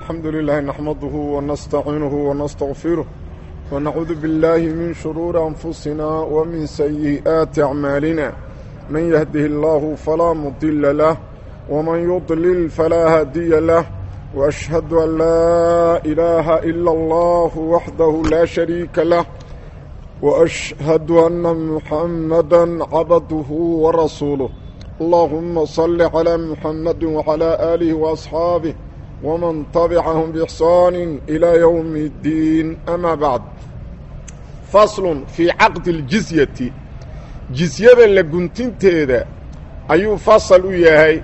الحمد لله نحمده ونستعينه ونستغفره ونعوذ بالله من شرور أنفسنا ومن سيئات أعمالنا من يهده الله فلا مضل له ومن يضلل فلا هادي له وأشهد أن لا إله إلا الله وحده لا شريك له وأشهد أن محمدا عبده ورسوله اللهم صل على محمد وعلى آله وأصحابه ومن تبعهم بإحسان إلى يوم الدين أما بعد فصل في عقد الجزية جزية لقنتين تيدا أيو فصل يهي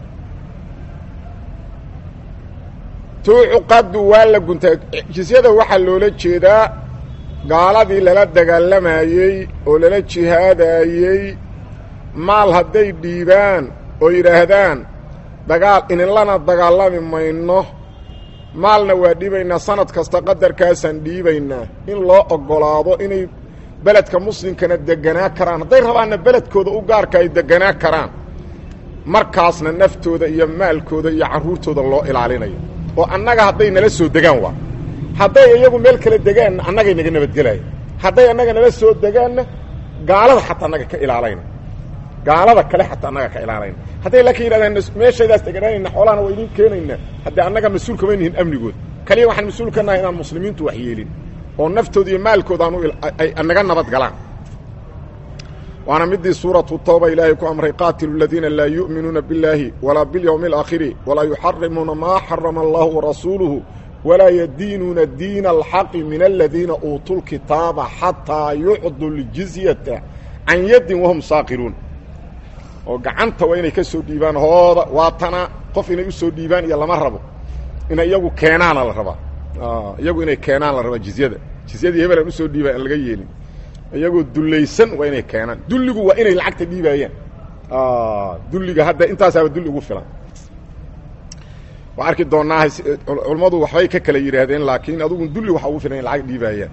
tuucuqadu waa la guntaa jisyada waxaa loola jeedaa gaaladii lala dagaalamayey oo lala jihaadayey maal hadday dhiibaan oo yidhaahdaan dagaal ininlana dagaalami mayno maalna waa dhiibaynaa sanad kasta qadarkaasaan dhiibaynaa in loo oggolaado inay beledka muslimkana deganaa karaan hadday rabaanna beledkooda u gaarka ay deganaa karaan markaasna naftooda iyo maalkooda iyo carruurtooda loo ilaalinayo oo annaga hadday nala soo degaan waa hadday iyagu meel kala degaanna annagay naga nabadgelaya hadday annaga nala soo degaanna gaalada xataa annaga ka ilaalayna gaalada kale xataa annaga ka ilaalayna hadday laakiin yidhahdaan meeshaydaas deganaanayna xoolahana waa idiin keenaynaa haddii annaga mas-uul kama nihin amnigood kaliya waxaan mas-uul ka nahay inaan muslimiintu wax yeelin oo naftooda iyo maalkooda aanu ay naga nabad galaan waana midii suuratu tawba ilaahay ku amray qaatilu aladiina laa yu'minuuna biاllaahi walaa biاlyowmi اlaakhiri walaa yuxarimuuna maa xarama allahu warasuuluhu walaa yadiinuuna diina alxaqi min aladiina uutuu lkitaaba xataa yucdu ljizyata can yaddin wahum saaqiruun oo gacanta waa inay ka soo dhiibaan hooda waatana qof inay u soo dhiibaan iyo lama rabo inay iyagu keenaana la rabaa iyagu inay keenaan la rabaa jizyada jizyadii hebel aan usoo dhiibaa aan laga yeelin iyagoo dullaysan waa inay keenaan dulligu waa inay lacagta dhiibaayaan dulliga hadda intaasaaba dulli ugu filan waa arki doonaa culammadu waxbay ka kala yidhaahdeen laakiin adugu dulli waxa ugu filan in lacag dhiibaayaan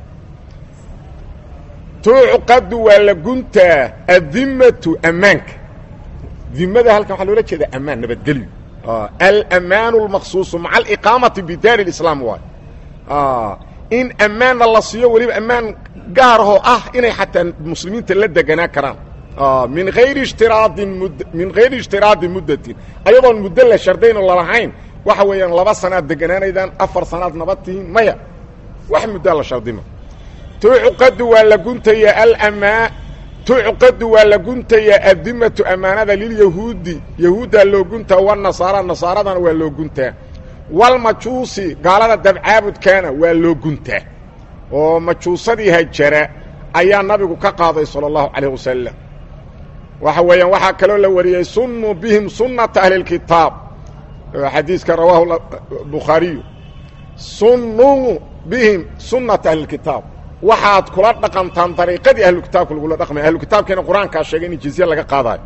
tuucqadu waa la guntaa adimatu ammaanka dimada halkan waxaa loola jeeda ammaan nabadgelyo alamaanu اlmaqsuusu maca aliqaamati bidaari اlislaam waay in ammaanna la siiyo weliba ammaan gaarahoo ah inay xataa muslimiinta la deganaa karaan min hayri ishtiraadin mud min hayri ishtiraadi muddatin ayadoon muddo la shardayn oo lalahayn waxa weeyaan laba sanaad deganaanaydaan afar sanaad nabad tihiin maya wax muddaa la shardima tuucuqadu waa la guntayaa alamaa tuucuqadu waa la guntayaa addimatu ammaanada lilyahuudi yahuuddaa loo guntaa wanasaara nasaaradana waa loo guntaa walmajuusi gaalada dabcaabudkaana waa loo guntaa oo majuusadii hajara ayaa nabigu ka qaaday salى اllahu calayh wasalam waxa weeyaan waxaa kaloo la wariyey sunnuu bihim sunnata ahli اlkitaab xadiiska rawaahu bukhaariyu sunnuu bihim sunnata ahli اlkitaab waxaad kula dhaqantaan dariiqadii ahlukitaabka lagula dhaqmay ahlukitaabkiina qur-aankaa sheegay in jizye laga qaadayo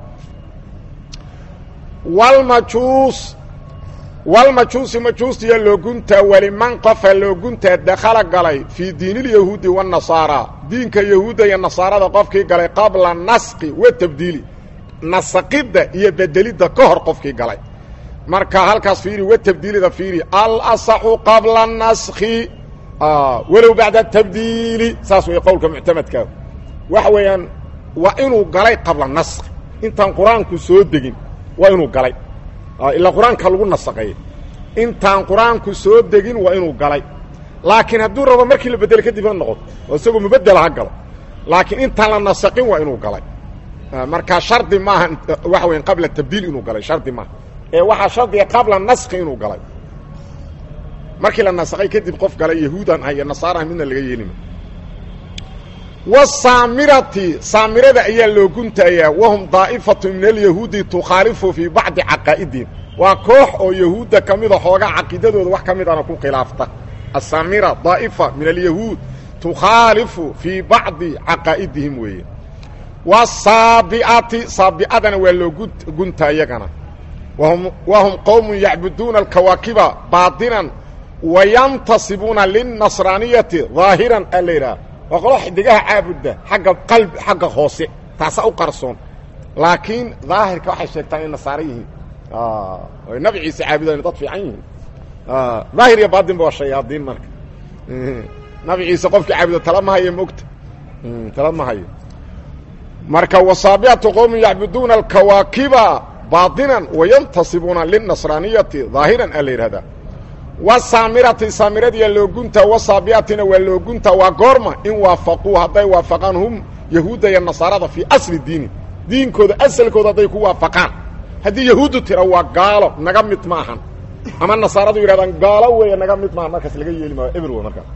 walmajuus walmajuusi majuustiya loo guntaa weliman qofa loo guntaa dakhala galay fii diinilyahuudi waannasaara diinka yahuudda iyo nasaarada qofkii galay qabla nasqi wa tabdiili nasaqidda iyo bedelidda ka hor qofkii galay marka halkaas fiiri wa tabdiilida fiiri alasaxu qabla naskhi walow bacda tabdiili saas way qowlka muctamadkaa waxa weeyaan waa inuu galay qabla naskhi intaan qur-aanku soo degin waa inuu galay ilaa qur-aanka lagu nasaqeeyey intaan qur-aanku soo degin waa inuu galay laakiin hadduu rabo markii la bedelo kadibna noqoto oo isagoo mubedela ha galo laakiin intaan la nasaqin waa inuu galay markaa shardi maaha waxa weya qabla tabdiil inuu galay shardi maaha ee waxaa shardiga qabla naski inuu galay markii la nasaqay kadib qof galay yahuudan ah iyo nasaarah midna laga yeelima wasaamirati saamirada ayaa loo guntayaa wahum daa'ifatu min alyahuudi tukhaalifu fii bacdi caqaa'idihim waa koox oo yahuudda ka mida xoogaa caqiidadooda wax ka midana ku khilaafta asaamira daa'ifa min alyahuud tukhaalifu fii bacdi caqaa'idihim weeye wasaabi'ati saabi'adana waa loo guntaa iyagana wahum wahum qowmun yacbuduuna alkawaakiba baatinan wayantasibuuna linnasraaniyati daahiran a la yidhaha waa qolo xidigaha caabudda xagga qalbi xagga hoose taasa u qarsoon laakiin daahirka waxay sheegtaan inay nasaaro yihiin oy nabi ciise caabudayn dad fiican yihiin daahir iyo baatinba waa shayaadiin marka nabi ciise qofkii caabudo tala ma hayo mogta tala ma hayo marka wasaabicatu qowmin yacbuduuna alkawaakiba baatinan wayantasibuuna linasraaniyati daahiran a la yidhahdaa wasaamirati saamiradiya looguntaa wasaabiatina waa looguntaa waa goorma in waafaquu hadday waafaqaan hum yahuudda iyo nasaarada fii asli diini diinkooda asalkooda hadday ku waafaqaan haddii yahuuddu tira waa gaalo naga mid ma ahan ama nasaaradu yidhahdaan gaalo weeye naga mid maahan markaas laga yeeli maayo eber wey markaas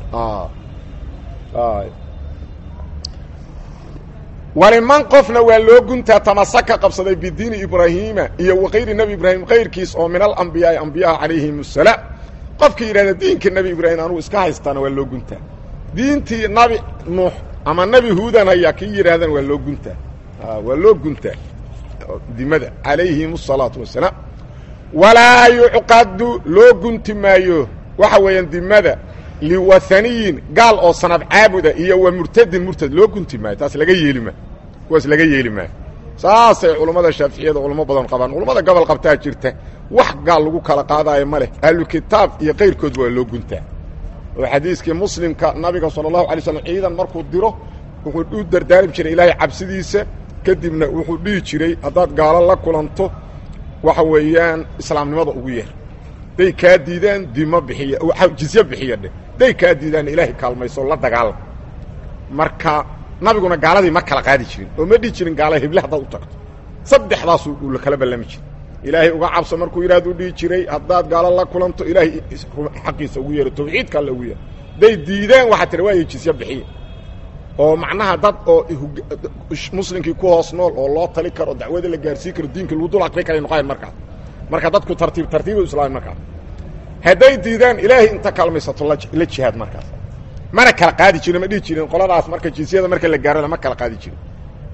waliman qofna waa loo guntaa tamasaka qabsaday bidiini ibraahiima iyo wakayri nebi ibraahim kayrkiis oo min alambiyaai ambiyaha calayhim asalaam qofkii yidhahda diinka nebi ibraahim anugu iska haystaana waa loo guntaa diintii nabi nuux ama nebi huudan hayaa kii yidhaahdaan waa loo guntaa waa loo guntaa dimada calayhim asalaatu wasalaam walaa yucqadu loo gunti maayo waxa weeyaan dimada liwathaniyin gaal oo sanab caabuda iyo wa murtadin murtad loo gunti maayo taas laga yeeli maayo kuwaas laga yeeli maayo saasay culummada shaaficiyada culamo badan qabaan culummada gobol qabtaa jirta wax gaal lagu kala qaadaayo ma leh ahlu kitaab iyo kayrkoodba waa loo guntaa oo xadiiskii muslimka nabiga sala allahu alay slam ciidan markuu diro wuxuu u dardaarmi jiray ilaahay cabsidiisa kadibna wuxuu dhihi jiray haddaad gaalo la kulanto waxa weeyaan islaamnimada ugu yeer day kaa diidaan dimo bixiya jizye bixiya dheh day kaa diidaan ilaahay kaalmayso la dagaalam marka nabiguna gaaladii ma kala qaadi jirin oo ma dhihi jirin gaala heble haddaad u tagto saddexdaasuu uu kala ballami jiray ilaahay uga cabso markuu yidhahduu dhihi jiray haddaad gaalo la kulanto ilaahay xaqiisa ugu yeero tawxiidka alle ugu yeero day diidaan waxaa tira waaya jizye bixiya oo macnaha dad oo muslimkii ku hoos nool oo loo tali karo dacwada la gaarsiin karo diinka lagu dul aqri karay noqoyan markaas marka dadku tartiib tartiiba islaami markaas hadday diidaan ilaahay inta kalmaysato la jihaad markaas mana kala qaadi jirin ma dhihi jirin qoladaas marka jinsiyada marka la gaaro lama kala qaadi jirin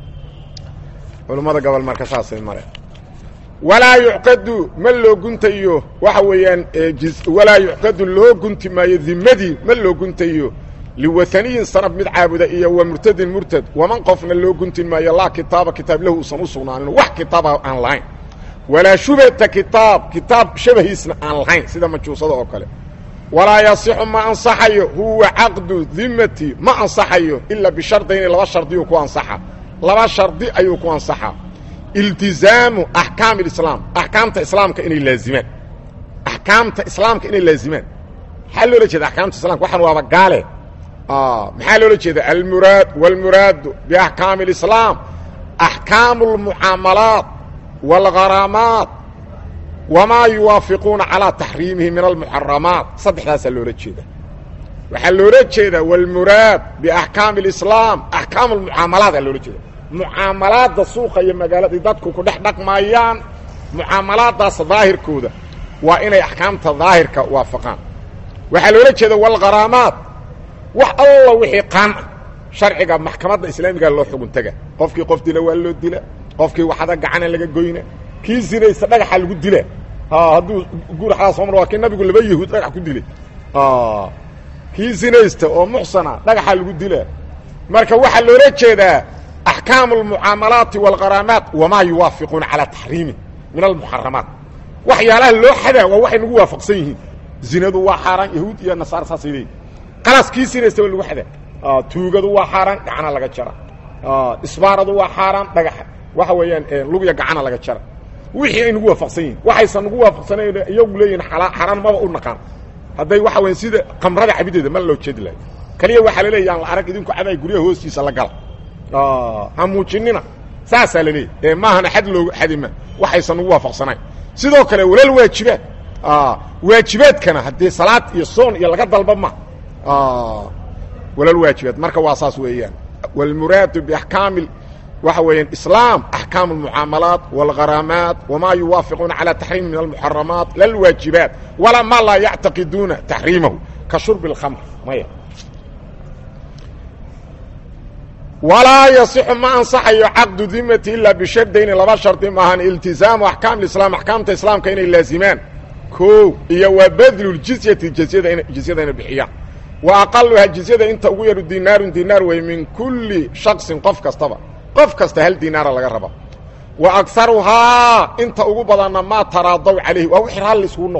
culummada gobol marka saasay mare walaa yucqadu ma loo guntayo waxa weeyaan walaa yucqadu loo gunti maayo dimadii ma loo guntayo liwathaniyin sanab mid caabuda iyo wa murtadin murtad waman qofna loo guntin maayo laa kitaaba kitaab lahu usan u sugnaanin wax kitaaba aan lahayn walaa shubhata kitaab kitaab shabahiisna aan lahayn sida majuusada oo kale walaa yasixu ma ansaxayo huwa caqdu dimati ma ansaxayo ilaa bishardayni laba shardiyuu ku ansaxa laba shardi ayuu ku ansaxaa iltizaamu axkaam alislaam axkaamta islaamka inay laazimaan axkaamta islaamka inay laazimaan maxaa loola jeeda axkaamta islamka waxaan waaba gaale maxaa loola jeeda almuraad wاlmuraadu biaxkaami اlislaam axkaamu اlmucaamalaat wاlgharaamaat wamaa yuwaafiquuna calaa taxriimihi min almuxaramaat saddexdaasaa loola jeeda waxaa loola jeedaa wاlmuraad biaxkaami اlislaam axkaamu اlmucaamalaat aa loola jeeda mucaamalaadda suuqa iyo magaalada dadku ku dhex dhaqmaayaan mucaamalaadaas daahirkooda waa inay axkaamta daahirka waafaqaan waxaa loola jeeda wاlgharaamaat wax alla wixii qaan ah sharciga maxkamadda islaamiga loo xugun taga qofkii qof dila waa loo dila qofkii waxada gacana laga goyna kii sinaysta dhagaxa lagu dila hadduu guuraxdaa soo mar waa kii nabigu laba yahuud dhagax ku dilay kii sinaysta oo muxsana dhagaxa lagu dila marka waxaa loola jeedaa axkaamu almucaamalaati waalgharaamaat wamaa yuwaafiquuna calaa taxriimi min almuxaramaat waxyaalaha loo xadaa waa waxay nagu waafaqsan yihiin zinadu waa xaaraan yahuud iyo nasaara saasay leeyihin qalaas kii sinaysta waa lagu xadaa tuugadu waa xaaraan gacana laga jara isbaaradu waa xaaraan dhagaxa waxa weeyaan lugya gacana laga jara wixii ay nagu waafaqsan yihin waxaysan nagu waafaqsanayn iyagu leeyihin xaraan maba u naqaan hadday waxa weyan sida kamrada cabideeda ma loo jeedi lahay kaliya waxaa la leeya aan la arag idinku cabaay guryaha hoostiisa la gala ha muujinina saasaa la leeyahy ee maahana xad loogu xadima waxaysan nagu waafaqsanayn sidoo kale walal waajibaad waajibaadkana haddii salaad iyo soon iyo laga dalba ma walal waajibaad marka waa saas weeyaan wاlmuraadu baxkaami waxa weeyaan islaam axkaam اlmucaamalaat wاlgharaamaat wama yuwaafiquuna calى taxriimi min almuxaramaat lalwaajibaat walaa ma laa yactaqiduuna taxriimahu ka shurbi اlkhamr maya walaa yasixu ma ansaxayo caqdu dimati ilaa bishardayni laba shardi maahan iltizaamu axkaam islaam axkaamta islaamka inay laazimaan o iyo waa badlu jizyati jizyada jizyada inay bixiyaan wa aqaluhaa jizyada inta ugu yaru dinaarun dinaar wey min kulli shaksin qof kastaba qof kasta hal dinaara laga raba wa agaruhaa inta ugu badanna maa taraadaw calayhi waa wixii raalli iskugu noqdaan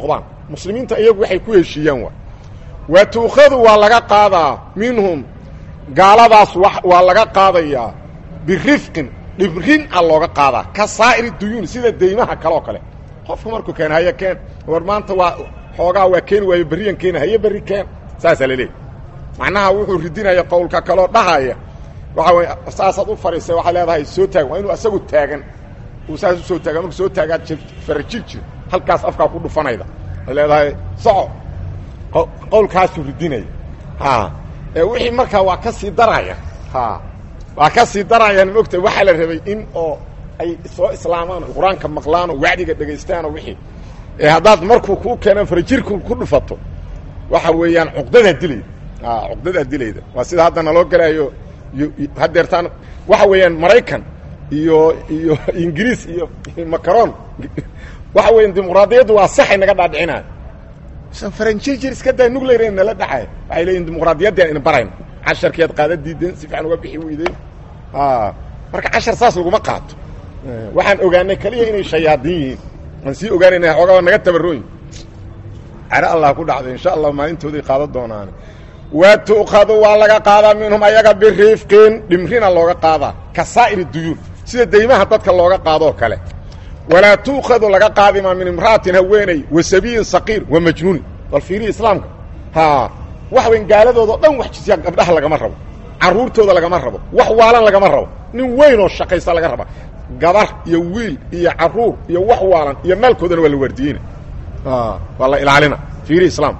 muslimiinta iyagu waxay ku heshiiyaan waa wa tuukhadu waa laga qaadaa minhum gaaladaas waa laga qaadayaa birifqin dhibrin a looga qaadaa ka saa'iri duyuun sida deymaha kaleoo kale qofku markuu keen haye keen war maanta waa xoogaa waa keeni waayo berriyan keena haye berri keen saasaa laleeyahy macnaha wuxuu ridinaya qowlka kaloo dhahaya waxa wey saasaad u fadhiisay waxaad leedahay soo taagan waa inuu asagu taagan uu saas usoo taagan marku soo taagaad farajir jir halkaas afkaa ku dhufanayda ad leedahay soco qowlkaasuu ridinaya ha ee wixii markaa waa ka sii daraya ha waa ka sii darayaan mogta waxaa la rabay in oo ay soo islaamaan o qur-aanka maqlaan oo wacdiga dhegaystaanoo wixii ee haddaad markuu kuu keeno farajirku ku dhufato waxa weeyaan cuqdadaa dilayda cuqdadaa dilayda waa sida hadda naloo galaayo hadeertaan waxa weeyaan maraykan iyo iyo ingiriis iyo macaron waxa weya dimuqraadiyaddu waa saxay naga dhaadhicinaayo san faranjirjir iska daa nuclear nala dhacay waxay leeyihin dimuqraadiyaddaan ina barayn casharkeed qaada diideen si fiican uga bixi weydeen marka cashar saas laguma qaato waxaan ogaanay keliya inay shayaadiin yihiin aan sii ogaanayna xoogaa naga tabarooyin caro allah ku dhacday insha allah maalintooday qaadan doonaan wa tu'khadu waa laga qaadaa minhum ayaga biriifqin dhimrina looga qaadaa ka saa'iri duyuun sida deymaha dadka looga qaadoo kale walaa tu'khadu laga qaadimaa min imra'atin haweeney wa sabiyin saqiir wa majnuunin bal fiirihi islaamka ha waxa weyn gaaladoodao dhan wax jisyaa gabdhaha lagama rabo carruurtooda lagama rabo wax waalan lagama rabo nin weyn oo shaqaysta laga raba gabar iyo wiil iyo carruur iyo wax waalan iyo maalkoodana waa la waardiyeyna waa la ilaalina fiiri islaamka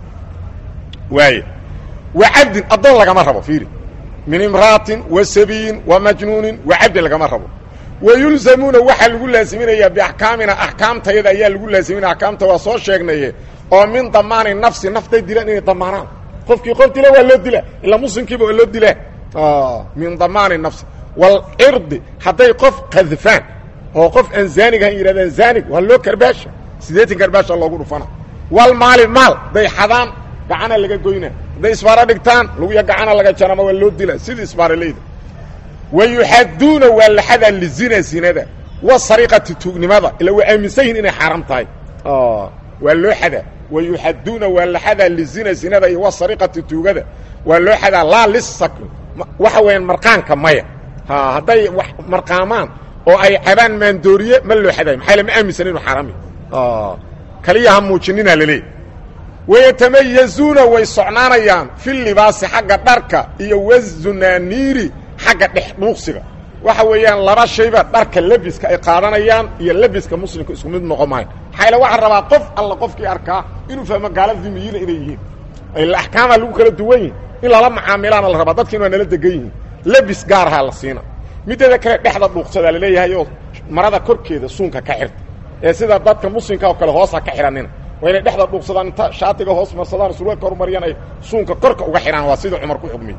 waay wa cabdin addoon lagama rabo fiiri min imra'atin wa sabiyin wa majnuunin wa cabdin lagama rabo wa yulzamuuna waxaa lagu laaziminayaa biaxkaamina axkaamtayada ayaa lagu laaziminaya axkaamta waa soo sheegnaye oo min damaani nafsi nafday dilaan inay damaanaan qofkii qof dila waa loo dila ilaa muslimkiiba waa loo dila min damaani nafsi walcirdi hadday qof kadfaan oo qof aan zaanig ahan yidhahdaan zaanig waa loo karbaasha siddeetan karbaasha loogu dhufana walmaali maal day xadaan gacana laga goyna hadday isbaaro dhigtaan luguya gacana laga jarama waa loo dila sidii isbaaroleyda wa yuxaduuna waa laxadaa lizina zinada wa sariqati tuugnimada ila waa aaminsan yihin inay xaaraam tahay waa loo xadaa wa yuxaduuna waa laxadaa lizina zinada iyo wa sariqati tuugada waa loo xadaa laa lisak waxa weeyaan marqaanka maya hadday wax marqaamaan oo ay cabaan maandooriye ma loo xadayo maxaa ma aaminsan inu xaaraami kaliya ha muujinina laleeyahy wayatamayazuuna way socnaanayaan fi libaasi xagga dharka iyo wazunaaniiri xagga dhex dhuuqsiga waxa weeyaan laba shayba dharka lebiska ay qaadanayaan iyo lebiska muslimka isku mid noqon maayo maxaa waxaa rabaa qof alla qofkii arkaa inuu fahmo gaala dimiyiina inay yihiin ila axkaamaa lagu kala duwan yihin in lala macaamilaana la rabaa dadkiin waa nala degan yihiin lebis gaarahaa la siina mideeda kale dhexda dhuuqsadaa laleeyahay oo marada korkeeda suunka ka xirta ee sida dadka muslimka oo kale hoosa ka xidhanina waa inay dhexda dhuuqsadaan inta shaatiga hoos marsadaan surwaalka horumariyaan ay suunka korka uga xidhaan waa sidii cumar ku xugmiy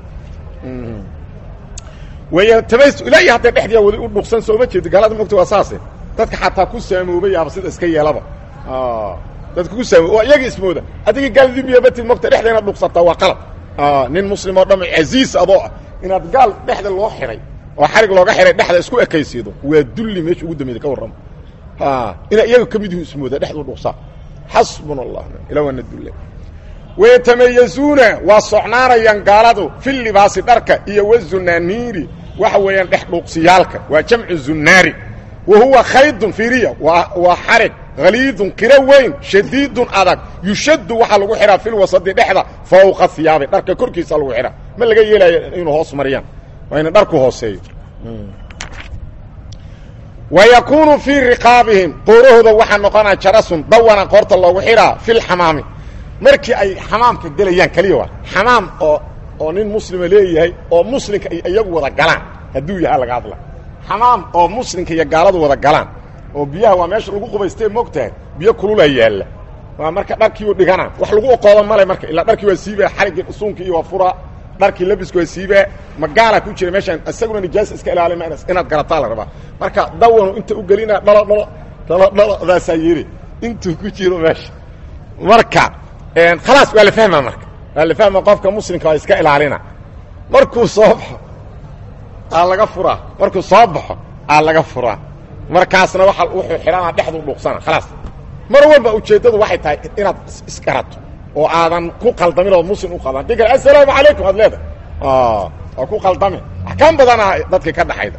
wayatabays ilaa iyo hadday dhexdiia wadi u dhuuqsan sooma jeedi gaalada mogta waa saase dadka xataa ku saamoobay aba sida iska yeelaba dadka ku saamoob oo iyaga ismooda adigii gaaladii miyabatid mogta dhexda inaad dhuuqsataa waa qalad nin muslim oo dham casiis adoo ah inaad gaal dhexda loo xihay oo xarig looga xihay dhexda isku ekaysiido waa dulli meesha ugu dambeeda ka warrama ina iyaga ka mid ihu ismooda dhexdu dhuuqsaa xasbuna allah ila waana dulle wayatamayazuuna waa socnaanayaan gaaladu fi libaasi dharka iyo wazunaaniiri waxa weeyaan dhex dhuuqsiyaalka waa jamcu zunaari wa huwa khaydun fiiriya waa xarig haliidun qiro weyn shadiidun adag yushaddu waxaa lagu xidhaa filwasadi dhexda fawqa hiyaabi dharka korkiisa lagu xidhaa ma laga yeelaayo inuu hoos mariyaan waa ina dharku hooseeyo wa yakuunu fii riqaabihim qoorahooda waxaa noqonaa jarasun dawana qoorta loogu xidhaa filxamaami markii ay xamaamka gelayaan keliya waa xamaam oo oo nin muslima leeyahay oo muslimka ay iyagu wada galaan hadduu yahaa laga hadla xamaam oo muslimka iyo gaaladu wada galaan oo biyaha waa meesha lagu qubaystee moogtahay biyo kulula yaalla waa marka dharkiiu dhigana wax lagu oqooda male marka ilaa dharkii waa siibaa xariggii suunkii iyo waa furaa dharkii labisku waa siibaa magaala ku jira meeshaan isaguna nijaasa iska ilaalima inaad garataa la rabaa marka dawanu inta u gelina dhalo dhalo dhalo dhalodaasaa yiri intuu ku jiro meesha marka khalaas waa la fahmaa marka waa la fahma qofka muslimka waa iska ilaalina markuu soo baxo aa laga furaa markuu soo baxo aa laga furaa markaasna waa wuxuu xidhanaa dhexdu dhuuqsana khalaas mar walba ujeeddadu waxay tahay inaad isgarato oo aadan ku qaldamin oo muslim u qaban haddii kale assalaamu calaykum aad leedahay waa ku qaldamin axkaam badana dadka ka dhaxayda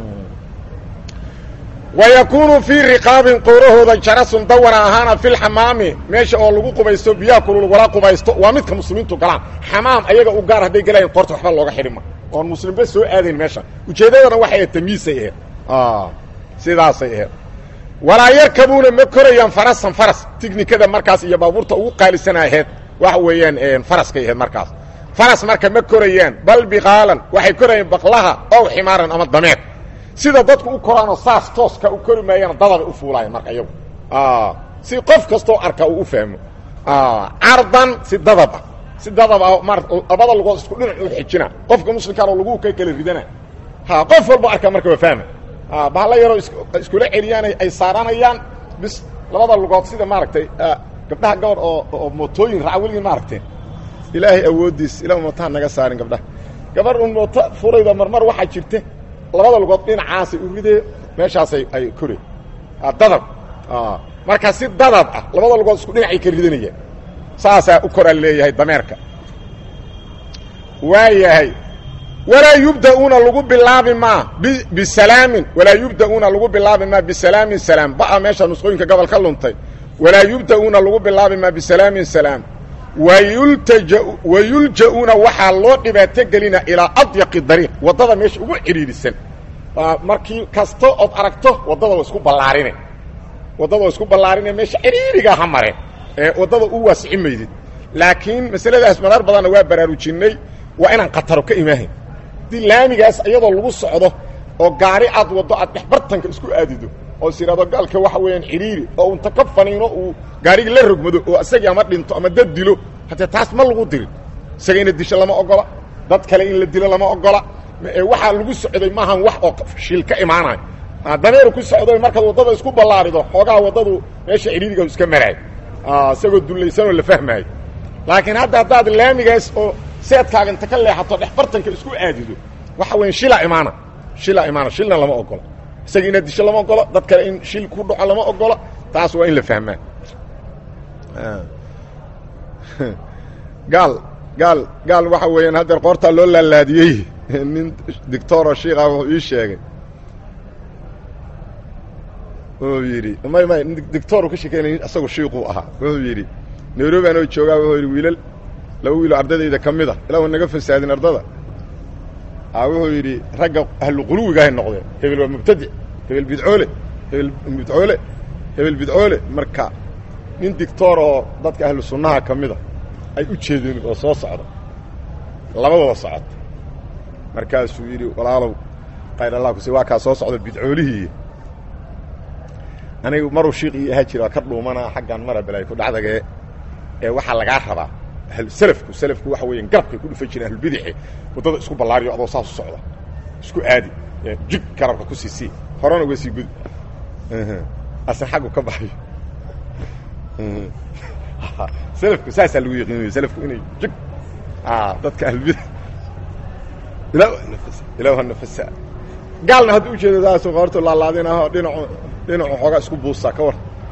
wayakuunu fii riqaabin qoorahooda jarasun dawana ahaana fi lxamaami meesha oo lagu qubaysto biyaha kulul lagula qubaysto waa midka muslimiintu galaan xamaam ayaga u gaar hadday gelayan qoorta waxba looga xidhima oon muslimba soo aadayn meesha ujeeddadana waxay ahayd tamiisay ahayd sidaasay ahayd walaa yarkabuuna ma korayaan farasan faras tignikada markaas iyo baabuurta ugu qaalisana ahayd waxa weeyaan faraskay ahayd markaas faras marka ma korayaan bal biqaalan waxay korayaan baqlaha ow ximaaran ama dameer sida dadku u koraanoo saas tooska u kori maayana dadabay u fuulaayeen marka iyagu si qof kastoo arka uu u fahmo cardan si dadab ah si dadab ah ma labada lugood isku dhinac u xijina qofka muslimkaanoo lagu ka kala ridana ha qof walba arka marka waa fahma bahalla yaroo iskula celiyaan ay saaranayaan bis labada lugood sida maaragtay gabdhaha gabadh oo oo mootooyin raaca weligii maaragtay ilaahay awooddiis ilaa mootaha naga saarin gabdhaha gabadh un mooto furayda marmar waxaa jirta labada lugood dhinacaasay u ridee meeshaasay ay kore dadab marka si dadab ah labada lugood isku dhinacay ka ridanayaan saasaa u koraa leeyahay dameerka waa yahay walaa yubda'uuna lagu bilaabi maa bisalaamin walaa yubda'uuna lagu bilaabi maa bisalaamin salaam ba'a meesha nusqooyinka gobol ka luntay walaa yubda'uuna lagu bilaabi maa bisalaamin salaam wayultaja wayulja'uuna waxaa loo dhibaato gelina ilaa adyaqi dariiq waddada meesha ugu cidhiidhisan markii kasta ood aragto waddada wa isku ballaarine waddada wa isku ballaarine meesha cidhiidhigaa ha mareen ee waddada u waasici maydid laakiin masaladaas marar badanna waa baraarujinnay waa inaan khataro ka imaahayn haddii laamigaas iyadoo lagu socdo oo gaari aad waddo aad dhexbartanka isku aadido oo is yidhahdo gaalka waxa weeyaan cidhiiri oo unta ka faniino uu gaarigii la rogmado oo isagii ama dhinto ama dad dilo haddee taas ma lagu dirin isaga ina disho lama ogola dad kale in la dilo lama ogola waxaa lagu socday maahan wax oo shil ka imaanayo dameeru ku socday markaad waddada isku ballaarido xoogaha waddadu meesha cidhiiriga iska maraayo isagoo dullaysanoo la fahmaayo laakiin hadda haddaad laamigaas oo seedkaaga inta ka leexato dhexbartanka isku aadido waxa weya shilaa imaana shilaa imaana shilna lama ogola isaga inaad disho lama ogolo dad kale in shil ku dhaco lama ogolo taas waa in la fahmaa gaal gaal gaal waxa weeyaan haddeer qoortaa loo laalaadiyey nin dictoro shiikha wuxuu ii sheegay wuxuu yidhi may may dictoru ka shekeynay isagu shiiquu ahaa wuxuu yidhi nairobi anoo joogaa wuxuu yidhi wiilal laba wiiloo ardadayda ka mid a ilaa wa naga fasaadin ardada wuxuu yidhi ragga ahluquluwigahay noqdeen hebel waa mubtadic hebel bidcoole hebel bidcoole hebel bidcoole marka nin dictor oo dadka ahlu sunnaha ka mida ay u jeedeen oo soo socda labadooda socota markaasuu yidhi walaalow qayr allah kuse waa kaa soo socda bidcoolihii anigu maruu shiik ii ahaa jira waa ka dhuumanaa xaggan mara balay ku dhacdagee ee waxaa lagaa rabaa selafku selafku waxa weeyaan garabkay ku dhufan jireen ahlubidixe waddada isku ballaariyo adoo saas u socda isku aadi jig garabka ku sii sii horena uga sii gudi asan xaggu ka baxayo selafku saasaa lagu yaqiinaya selafku inay jig dadka ahlubida ilaa nafasa gaalna hadduu ujeedo saasu qoortu laalaadinaho dhinacu dhinacu xoogaa isku buusaa ka war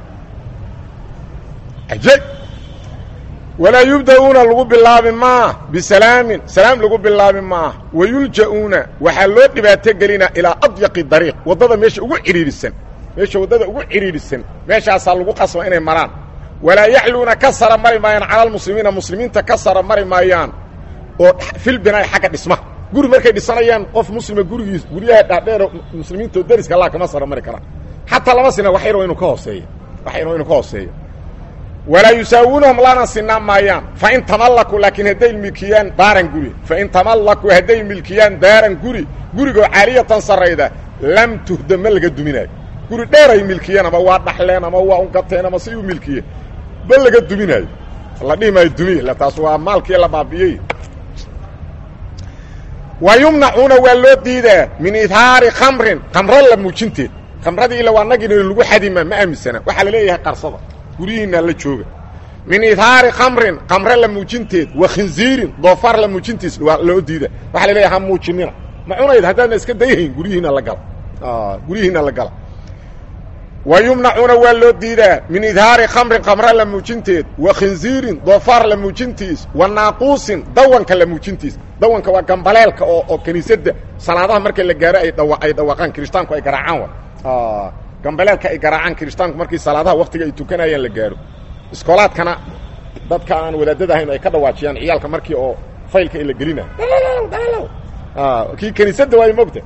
ajay walaa yubda'uuna lagu bilaabi maa bisalaamin salaam lagu bilaabi maa wayulja'uuna waxaa loo dhibaato gelina ilaa adyaqi dariiq waddada meesha ugu cidhiidhisan meesha waddada ugu cidhiidhisan meeshaasaa lagu qasba inay maraan walaa yacluuna ka sara mari maayaan cala almuslimiina muslimiinta ka sara mari maayaan oo filbinaay xagga dhismaha guri markay dhisanayaan qof muslima gurigiis guryaha dhaadheero muslimiinta oo dariska allah kama sara mari karaan xataa lama sina wax yar waa inuu ka hooseeya wax yar waa inuu ka hooseeya walaa yusaawuunahum lana sinaan maayaan fain tamallakuu laakiin hadday milkiyaan daaran guri fain tamallakuu hadday milkiyaan daaran guri gurigoo caaliyatan sarrayda lam tuhda ma laga duminaayo guri dheeray milkiyeen ama waa dhaxleen ama waa ungateen ama si u milkiyeen ma laga duminaayo la dhihi maayo dumi ila taas waa maalkii la baabiyey wa yumnacuuna waa loo diidaa min idhaari khamrin khamro la muujinteed khamradii ila waa nagina lagu xadima ma aaminsana waxaa la leeyahay qarsada guryihiinaa la jooga min idhaari khamrin khamre la muujinteed wa khinziirin doofaar la muujintiis waa loo diida waxaa la leeyahay ha muujinina ma cunayd haddaadna iska dayhayn guryihiina la gala guryihiina la gala wa yumnacuuna waa loo diidaa min idhaari khamrin khamra la muujinteed wa khinziirin doofaar la muujintiis wa naaquusin dawanka la muujintiis dawanka waa gambaleelka oo oo kiniisadda salaadaha marka la gaaro ay dhawa ay dhawaaqaan kirishtaanku ay garaacaan wa gambaleelka ay garaacaan kirishtaanku markii salaadaha waktiga ay tukanayaan la gaaro iskoolaadkana dadka aan wadaadada ahayn ay ka dhawaajiyaan ciyaalka markii oo faylka la gelina kii kiniisadda waay mogta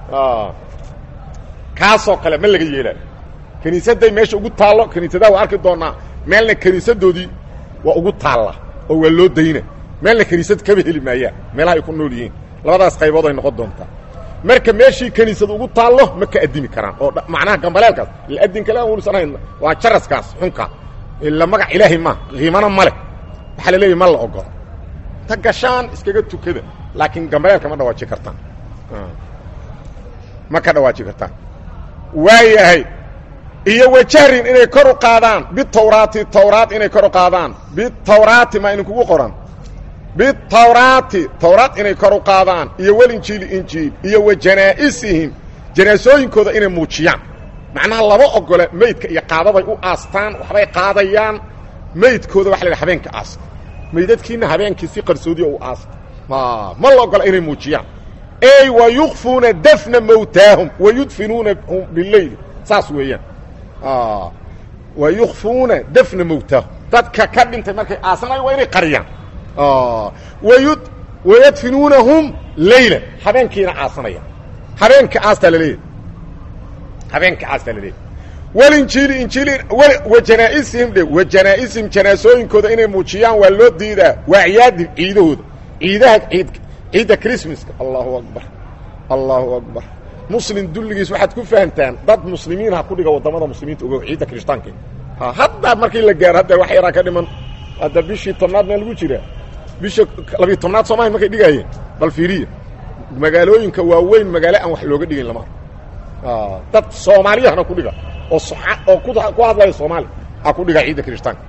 kaasoo kale ma laga yeelaayo kiniisadday meesha ugu taallo kiniisadaha waa arki doonaa meelna kiniisadoodii waa ugu taalla oo waa loo dayna meelna kiniisad kaba heli maayaan meelaha ay ku nool yihiin labadaas qaybood ay noqon doontaa marka meeshii kiniisad ugu taallo ma ka addimi karaan oo macnaha gambaleelkaas ila addin kale aan welisan hayn waa jaraskaas xunka ila magac ilaahay ma qiimana ma leh waxaa la leeyahy ma la ogolo ta gashaan iskaga tukada laakiin gambaleelka ma dhawaaji kartaan ma ka dhawaaji kartaan waayahay iyo wajahrin inay kor u qaadaan bitawraati tawraat inay kor u qaadaan bitawraati ma idinkugu qoran bitawraati tawraat inay kor u qaadaan iyo walinjiili injiil iyo wa janaa'isihim janaasooyinkooda inay muujiyaan macnaha lama ogola meydka iyo qaadaday u aastaan waxbay qaadayaan meydkooda waxa la yidhaha habeenka aasta meydadkiina habeenkii si qarsoodiya u aasta ma la ogola inay muujiyaan ey wa yukfuuna dafna mowtaahum wa yudfinuunahum bileyl saas weeyaan wa yukfuuna dafna mowtaahum dadka ka dhintay markay aasanayo waa inay qariyaan wayud wayadfinuunahum leyla habeenkiina aasanayaan habeenka aastaa laleeyahy habeenka aastaa laleeyahy walinjiili injiili wa janaaisihim dhe wa janaaisihim janaasooyinkooda inay muujiyaan waa loo diidaa waa ciyaadin ciidahooda ciidaha ciid ciidda christmaska allahu akbar allahu akbar muslim dulligiis waxaad ku fahamtaan dad muslimiin ha ku dhiga waddamada muslimiinta ogo ciidda kirishtaanka hadda markii la gaaro hadda wax yaraa ka dhiman hadda bishii tobnaad maa lagu jiraa bisha labiyi tobnaad soomaalia markay dhigaayeen bal fiiriya magaalooyinka waaweyn magaalo aan wax looga dhigin lama dad soomaaliyahana ku dhiga oo oo ku hadlaya soomaaliya ha ku dhiga ciidda kirishtaanka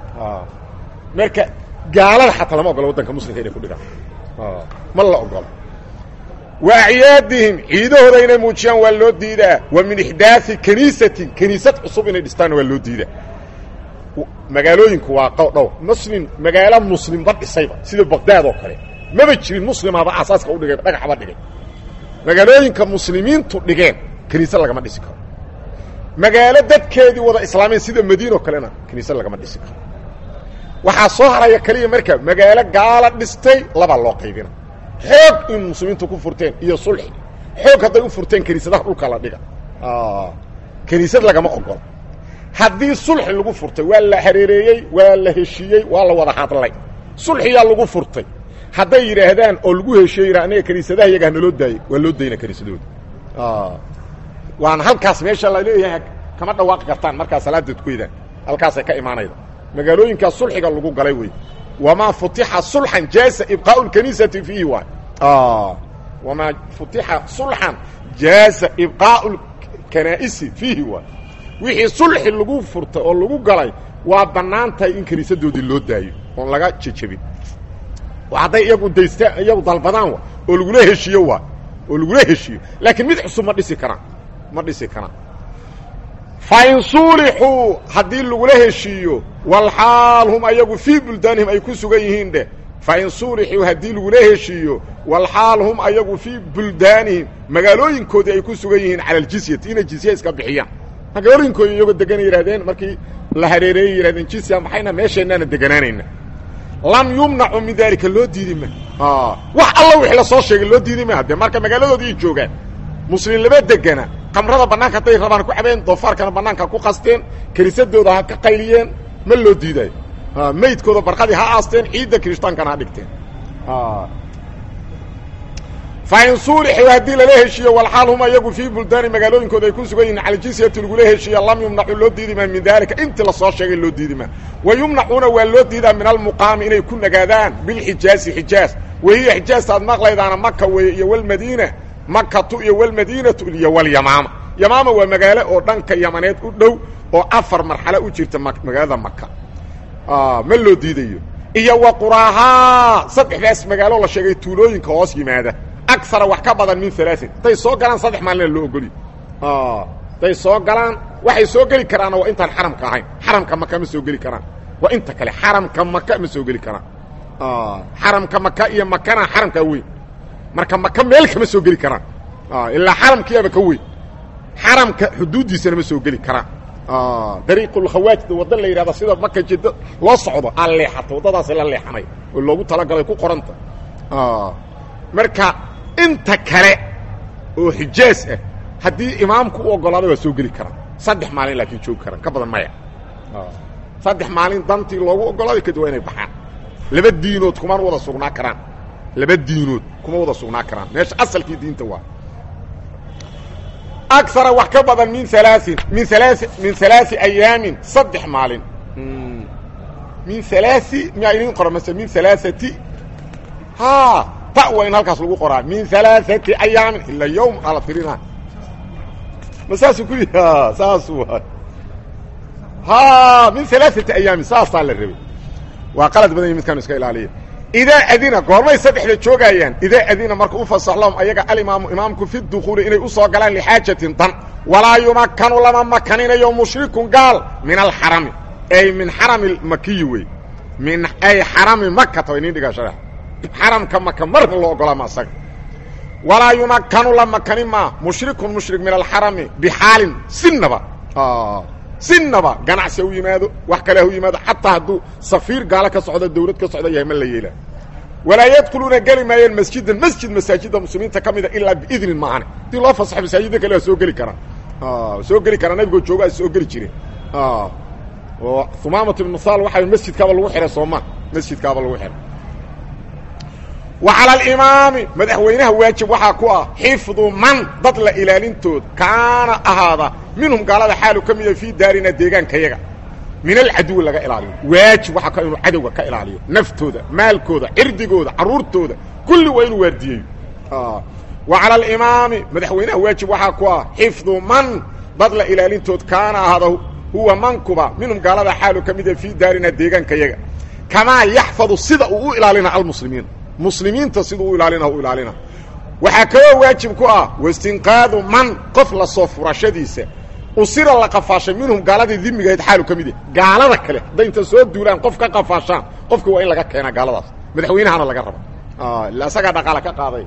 marka gaalada xataa lama ogola waddanka muslimka inay ku dhigaan ma la ogola wa acyaadihim ciidahooda inay muujiyaan waa loo diidaa wa min ixdaai kaniisatin kaniisad cusub inay dhistaanna waa loo diidaa magaalooyinku waa dhowr muslim magaalo muslimba dhisayba sida baqdaad oo kale maba jirin muslimaba asaaska udhigay dhagaxba dhigay magaalooyinka muslimiintu dhigeen kaniisad lagama dhisi karo magaalo dadkeedii wada islaameen sida madiina oo kalena kaniisad lagama dhisi karo waxaa soo haraya keliya marka magaalo gaala dhistay labaa loo qaybina xoog in muslimiintu ku furteen iyo sulxi xoog hadday u furteen kaniisadaha dhulka la dhiga kaniisad lagama ogola haddii sulxi lagu furtay waa la hareereeyey waa la heshiiyey waa la wada hadlay sulxiyaa lagu furtay hadday yidhaahdaan oo lagu heshiye yidha aniga kaniisadaha iyagaa naloo daayey waa loo dayna kaniisadooda waana halkaas meesha la leeyahay kama dhawaaqi kartaan markaa salaada tukaydaan halkaasay ka imaanayda magaalooyinkaa sulxiga lagu galay wey wamaa futixa sulxan jaasa ibqaau lkaniisati fiihi waay wamaa futixa sulxan jaasa ibqaau lkanaa'isi fiihi waay wixii sulxi lagu furtay oo lagu galay waa bannaan tahay in kaniisadoodii loo daayo oon laga jejebin hadday iyagu daystaan iyagu dalbadaan wa oo lagula heshiiyo waa oo lagula heshiiyo laakiin mid cusub ma dhisi karaan ma dhisi karaan fain suulixuu haddii lagula heshiiyo walxaal hum ayagu fii buldaanihim ay ku sugan yihiin dheh fain suulixuu haddii lagula heshiiyo walxaal hum ayagu fii buldaanihim magaalooyinkoodii ay ku sugan yihiin cala aljisyati inay jisya iska bixiyaan magaalooyinkooda iyagoo deganay yidhahdeen markii la hareereeyey yihahdeen jisya maxayna meesheennaana deganaanayna lam yumnacu min daalika loo diidi ma wax alla wixii la soo sheegay loo diidi ma haddee marka magaaladoodii ay joogaan muslim lama degana kamrada bannaanka hadday rabaan ku cabeen doofaarkana bannaanka ku qasteen kiniisadooda ha ka qayliyeen ma loo diidayo meydkooda barqadii ha aasteen ciidda kiristaankana ha dhigteen fain suulixuu haddii lala heshiiyo walxaal hum ayagu fii buldaani magaalooyinkooda ay ku sugan yihin cala jisyati lagula heshiiya lam yumnacu loo diidi maa min daalika intii lasoo sheegay loo diidi maa wa yumnacuuna waa loo diidaa min almuqaami inay ku nagaadaan bilxijaazi xijaaz wahiya xijaazta ad maqlaydaana maka weeye iyo walmadiina makatu iyo walmadiinatu iyo walyamaama yamaama waa magaalo oo dhanka yamaneed u dhow oo afar marxalo u jirta magaalada maka ma loo diidayo iyo wa quraahaa saddexdaas magaalo la sheegay tuulooyinka hoos yimaada agara wax ka badan min alaain hadday soo galaan saddex maalina loo ogoliy hadday soo galaan waxay soo geli karaanna waa intaan xaramka ahayn xaramka maka ma soo geli karaan waa inta kale xaramka maka ma soo geli karaan xaramka maka iyo makana xaramkaa weyn marka maka meel kama soo geli karaan ilaa xaramkiiaba ka weyn xaramka xuduuddiisana ma soo geli karaan dariiqulkhawaajda wadda la yidhahda sida maka jiddo loo socdo aa leexata waddadaasi la leexanay oo loogu talagalay ku qoranta marka inta kale oo xijaas ah haddii imaamku u oggolaaday waa soo geli karaan saddex maalin laakiin joogi karaan ka badan maya saddex maalin dantii loogu oggolaaday kadib waa inay baxaan laba diinood kumana wada sugnaa karaan laba diinood kuma wada sugnaa karaan meesha asalkii diinta waa akara wax ka badan min alaain min alaa min alaai ayaamin saddex maalin min alaai miyaa idin qora mase min alaaati ha ta waa in halkaas lagu qoraa min alaaati ayaamin ila yowm ala tirina ma saasuu ku yihi saasu waay ha min alaaati ayaamin saasaa la rabay waa qalad badan ya midkaanu iska ilaaliya idaa adina goormay saddexda joogayaan idaa adina marka u fasax lahum ayaga alimaamu imaamku fi dukuuli inay u soo galaan lixaajatin dan walaa yumakanu lama makaninayo mushrikun gaal min alxarami ay min xarami makiyi wey min ay xarami makata inin dhigaa sharax xaramka maka marna loo ogolaa ma asaga walaa yumakanu la makani maa mushrikun mushrik min alxarami bixaalin sinaba sinaba ganacsi u yimaado wax kale hu yimaado xataa hadduu safiir gaalo ka socdo dawlad ka socda yahay ma la yeela walaa yadkuluuna geli maayeen masjidan masjid masaajidda muslimiinta ka mida ilaa biidnin maahane hadii loo fasaxo masaajidda kale waa soo geli karaa soo geli karaa nabigoo jooga soo geli jireen oo humaamat ibn sal waxa masjidkaaba lagu xihay sooma masjidkaaba lagu xihay wa cala alimaami madaxweynaha waajib waxaa ku ah xifdu man dad la ilaalintood kaana ahaada minhum gaalada xaalu ka mida fii daarina deegaankayaga min alcaduwi laga ilaaliyo waajib waxaa ka inuu cadowga ka ilaaliyo naftooda maalkooda cirdigooda carruurtooda kulli waa inuu waardiyeeyo wa cala alimaami madaxweynaha waajib waxaa ku ah xifdu man dad la ilaalintood kaana ahaada huwa mankuba minhum gaalada xaalu ka mida fii daarina deegaankayaga kamaa yaxfadu sida uu u ilaalina almuslimiin muslimiinta siduu u ilaalina u ilaalina waxaa kaloo waajib ku ah wastinqaadu man qof la soo furashadiisa usira la qafaashay minhum gaaladii dimigahayd xaalu ka mid yahy gaalada kale hadday inta soo duulaan qof ka qafaashaan qofka waa in laga keenaa gaaladaas madaxweynahana laga raba ila asagaa dhaqaale ka qaaday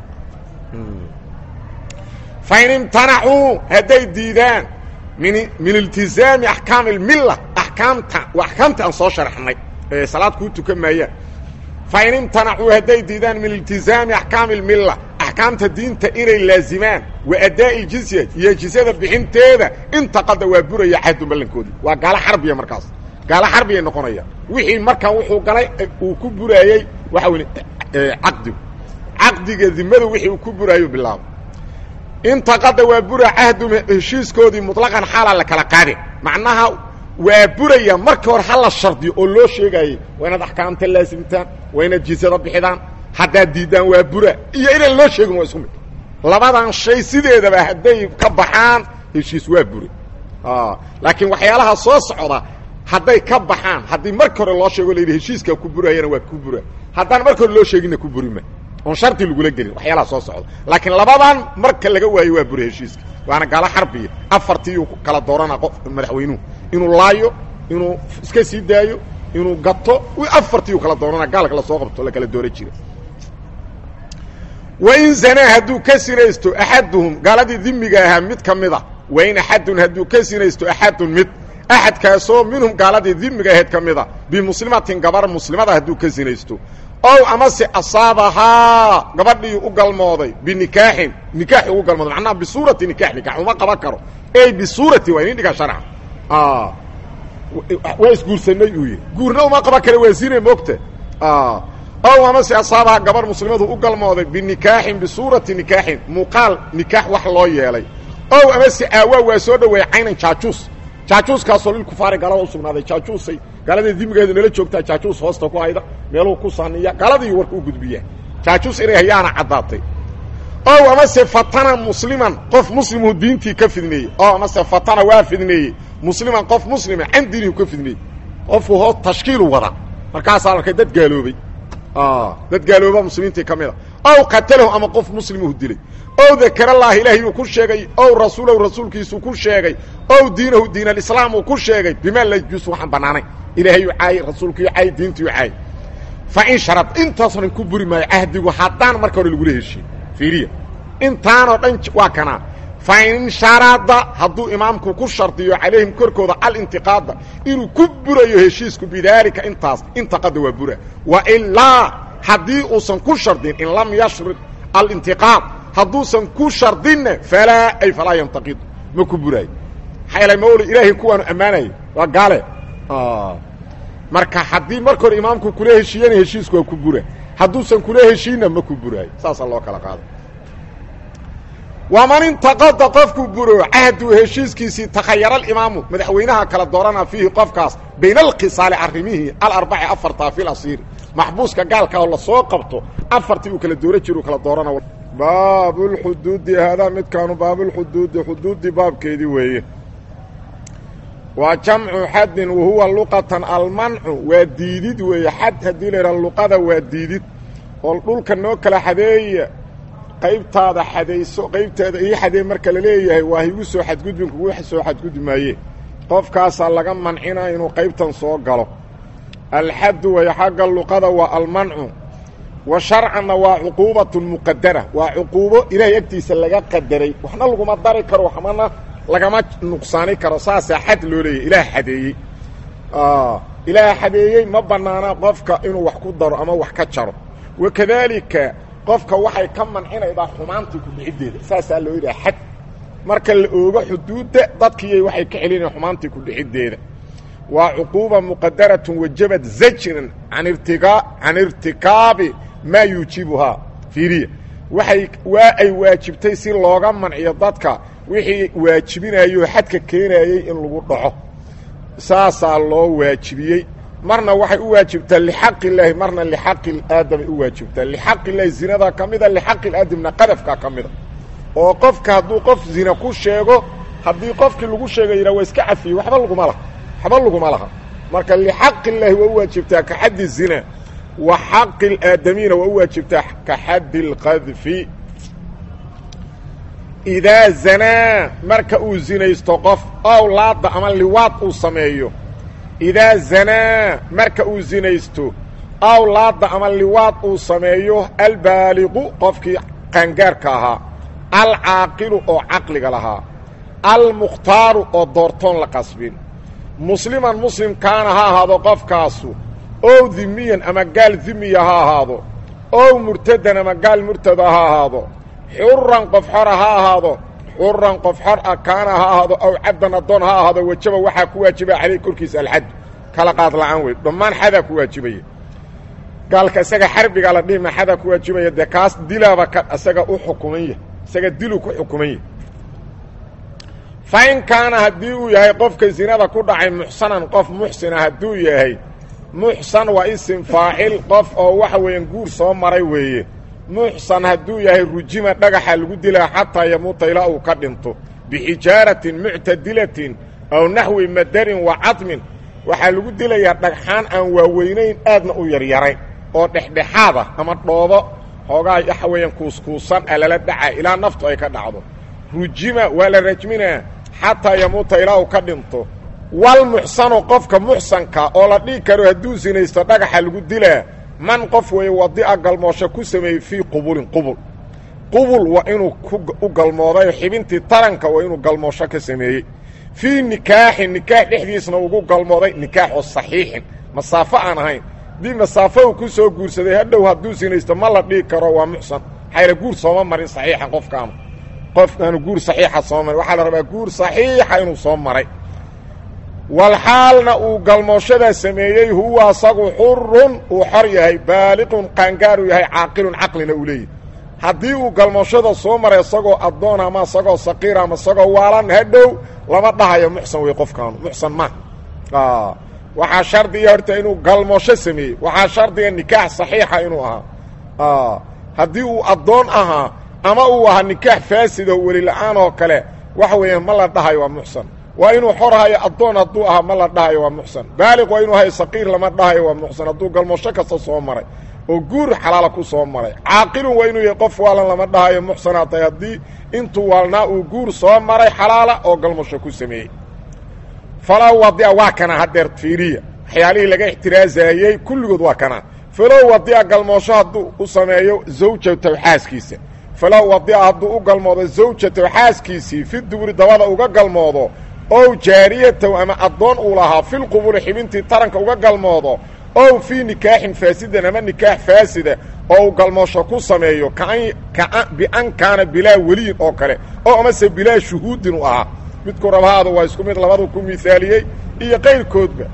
fain imtanacuu hadday diidaan min min iltizaami axkaami almilla axkaamta waa axkaamta aan soo sharaxnay ee salaad kuu tukan maayaan fain imtanacuu hadday diidaan min iltizaami axkaami almilla axkaamta diinta inay laazimaan wa addaa'i iljizya iyo jizyada bixinteeda intaqada waa buraya cahdu ballankoodii waa gaalo xarbiya markaas gaalo xarbiyay noqonaya wixii markaa wuxuu galay uu ku buraayey waxa weye caqdigu caqdiga dimadu wixii uu ku buraayo bilaabo intaqada waa bura cahdu heshiiskoodii muطlaqan xaalaa la kala qaadin macnaha waa buraya markii hore ha la shardiyo oo loo sheegaayey waa inaad axkaamta laasimtaan waa inaad jizyada bixidaan haddaad diiddaan waa bura iyo inaan loo sheegin waa isku mid labadan shay sideedaba hadday ka baxaan heshiis waa bure laakiin waxyaalaha soo socda hadday ka baxaan haddii marki hore loo sheego layidhi heshiiskaa ku buraayana waa ku bura haddaan marki hore loo sheeginna ku burima oon shardi lagula gelin waxyaalaha soo socda laakiin labadan marka laga waayo waa bure heshiiska waana gaalo xarbiya afartiiyuu kala doorana qof madaxweynuhu inuu laayo inuu iska sii daayo inuu gato afartiiyuu kala doorana gaalka lasoo qabto la kala doora jira wain zanaa hadduu ka sinaysto axaduhum gaaladii dimiga ahaa mid ka mida wain axadun hadduu ka sinaysto axadun mid axadkaasoo minhum gaaladii dimiga ahayd ka mida bimuslimatin gabar muslimada hadduu ka sinaysto ow amase asaabahaa gabadhii u galmooday binikaaxin nikaaxi ugu galmooday macnaha bisuurati nikax nikax uma qaban karo ey bisuurati waa inin dhiga sharca waa isguursanay uu yidhi guurna uma qaban kara waa zine moogta ow amase asaabaha gabar muslimadu u galmooday binikaaxin bisuurati nikaaxin muuqaal nikaax wax loo yeelay ow amase aawaa waa soo dhoweeyey caynan jaajuus jaajuuskaasoo lilkufaari gaalada u sugnaaday jaajuusay gaaladii dimigeedu nala joogtaa jaajuus hoosta ku hayda meeluu ku saniya gaaladii warka u gudbiya jaajuus inay hayaana caddaatay ow amase fatana musliman qof muslimuu diintii ka fidneeyey ow amase fatana waa fidneeyey musliman qof muslima can diinihu ka fidneeyey qofku hoos tashkiilu wada markaasaa arkay dad gaaloobay dad gaalooba muslimiintii ka mid a ow qatalahu ama qof muslimuhu dilay ow dakarallaahi ilaahay uu ku sheegay ow rasuulahu rasuulkiisuu ku sheegay ow diinahu diin alislaam uu ku sheegay bimaa la yajuusu waxaan bannaanayn ilaahayuu caayay rasuulkiiu caayay diintiiu caayay fa in sharad intaasoo dhan ku buri maayo cahdigu haddaan marka hore lagula heshiin fiiriya intaanoo dhan waa kanaa fa in sharada hadduu imaamku ku shardiyo calayhim korkooda alintiqaada inuu ku burayo heshiisku bidaalika intaas intaqada waa bura wa ilaa haddii uusan ku shardin in lam yashrid alintiqaad hadduusan ku shardinna falaa ay falaa yantaqidu ma ku buraayo maxaa yeelay mawli ilaahay kuwaanu ammaanaya waa gaale marka haddii marka hore imaamku kula heshiiyana heshiisku waa ku bura hadduusan kula heshiinna ma ku buraayo saasaa loo kala qaada waman intaqada qofku buro cahdu heshiiskiisii takhayara alimaamu madaxweynaha kala doorana fiihi qofkaas bayna alkhisaali arrimihii alarbaci afartaa fi lasiiri maxbuuska gaalka oo lasoo qabto afartii uu kala doora jiro kala doorana baabulxuduudi haadaa midkaanu baabulxuduudi xuduuddii baabkeedii weeye waa jamcu xaddin wahuwa luqatan almancu waa diidid weeye xad haddii la yidhaha luqada waa diidid oo dhulka noo kala xadeeya qaybtaada xadayso qaybteeda ii xadee marka la leeyahay waa higu soo xadgudbin kugu soo xadgudbi maaye qofkaasaa laga mancina inuu qaybtan soo galo alxaddu way xagga luqada waa almancu wa sharcanna waa cuquubatun muqadara waa cuquubo ilaahay agtiisa laga qadaray waxna laguma dari karo waxmana lagama nuqsaani karo saasaa xad loo leeyahy ilaah xadeeyey ilaah xadeeyey ma bannaana qofka inuu wax ku daro ama wax ka jaro wakadaalika qofka waxay ka mancinaydaa xumaantii kudhiciddeeda saasaa loo yidhaha xad marka la oogo xuduudda dadkiiyay waxay ka celinayan xumaantii kudhiciddeeda waa cuquuba muqadaratun wajabad zajran an irtigaa can irtikaabi maa yuujibuhaa fiiriya waxay waa ay waajibtay si looga manciyo dadka wixii waajibinayoo xadka keenayey in lagu dhaco saasaa loo waajibiyey marna waxay u waajibtaa lixaqi illaahi marna lixaqi aadamay u waajibtaa lixaqi illaahi zinada ka mida lixaqi aadamna qadafka ka mida oo qofka hadduu qof zina ku sheego haddii qofkii lagu sheega yidhaha waa iska cafiyey waxba laguma laha waxba laguma laha marka lixaqi illaahi waa u waajibtaa ka xaddi zina wa xaqi aadamiina waa u waajibtaa ka xaddi اlqadfi idaa zanaa marka uu zinaysto qof ow laadda ama liwaad uu sameeyo idaa zanaa marka uu zinaysto aw laadda ama liwaad uu sameeyo albaaliqu qofkii qaangaarka ahaa alcaaqilu oo caqliga lahaa almukhtaaru oo doortoon la qasbin musliman muslim kaana ha ahaado qofkaasu ow dimiyan ama gaal dimiya ha ahaado ow murtadan ama gaal murtada ha ahaado xuran qof xora ha ahaado xuran qof xor ah kaana ha ahaado aw cabdan addoon ha ahaado wajaba waxaa ku waajibaya caleyh korkiisa alxad kala qaad la'aan wey dhammaan xadaa ku waajibaya gaalka isaga xarbigaa la dhihima xadaa ku waajibaya dee kaas dilaaba ka isaga u xukuman yahy isaga diluu ku xukuman yahy fa in kaana haddii uu yahay qofka zinada ku dhacay muxsanan qof muxsina hadduu yahay muxsan waa isim faacil qof oo waxa weeyaan guur soo maray weeye muxsan hadduu yahay rujima dhagaxa lagu dilaa xataa yamuuta ilaa uu ka dhinto bixijaaratin muctadilatin aw naxwi madarin wa cadmin waxaa lagu dilayaa dhagxaan aan waaweynayn aadna u yaryarayn oo dhexdhexaad ah ama dhoobo xoogaa waxa weeyaan kuuskuusan a lala dhaca ilaa naftu ay ka dhacdo rujima waa la rajminaa xataa yamuuta ilaa uu ka dhinto walmuxsanu qofka muxsanka oo la dhihi karo hadduu sinaysto dhagaxa lagu dilaa man qof weeye wadi'a galmoosho ku sameeyey fii qubulin qubul qubul waa inuu u galmooday xibintii taranka waa inuu galmoosho ka sameeyey fii nikaaxin nikaax dhexdiisna ugu galmooday nikaaxoo saxiixin masaafo aan ahayn haddii masaafo uu ku soo guursaday hadhow hadduu sinaysto ma la dhihi karo waa muxsan maxayla guur sooma marin saxiixan qofkaanu qofkaanu guur saxiixa soo marin waxaa la rabaa guur saxiixa inuu soo maray walxaalna uu galmooshadaa sameeyey huwa asagu xurun uu xor yahay baaliqun qaangaaru yahay caaqilun caqlina uu leeyahy haddii uu galmooshada soo maray isagoo addoon ama isagoo saqiir ama isagoo waalan hadhow lama dhahayo muxsan wey qofkaanu muxsan ma waxaa shardiga horta inuu galmoosho sameeyey waxaa shardiga nikaax saxiixa inuu ahaa haddii uu addoon ahaa ama uu ahaa nikaax faasido weli la-aan oo kale waxa weeyaan ma la dhahayo waa muxsan waa inuu xor hayo addoon hadduu ahaa ma la dhahayo waa muxsan baaliq waa inuu hayo saqiir lama dhahayo waa muxsan hadduu galmoosho kasta soo maray oo guur xalaala ku soo maray caaqilun waa inuu yahay qof waalan lama dhahayo muxsanaa tahay haddii intuu waalnaa uu guur soo maray xalaala oo galmasho ku sameeyey falow wadia waa kana haddeer fiiriya waxyaalihii laga ixtiraazayey kulligood waa kana falow wadia galmoosho hadduu u sameeyo zawjatow xaaskiisa falow wadia hadduu u galmoodo zawjatow xaaskiisii fi duburi dabada uga galmoodo ow jaariyatow ama addoon uu lahaa filqubuli xibintii taranka uga galmoodo ow fii nikaaxin faasidan ama nikaax faasida oo uu galmoosho ku sameeyo bian kaana bilaa weliyin oo kale oo amase bilaa shuhuudin u ahaa midku rabahaada waa isku mid labadu ku miaaliyey iyo qayrkoodba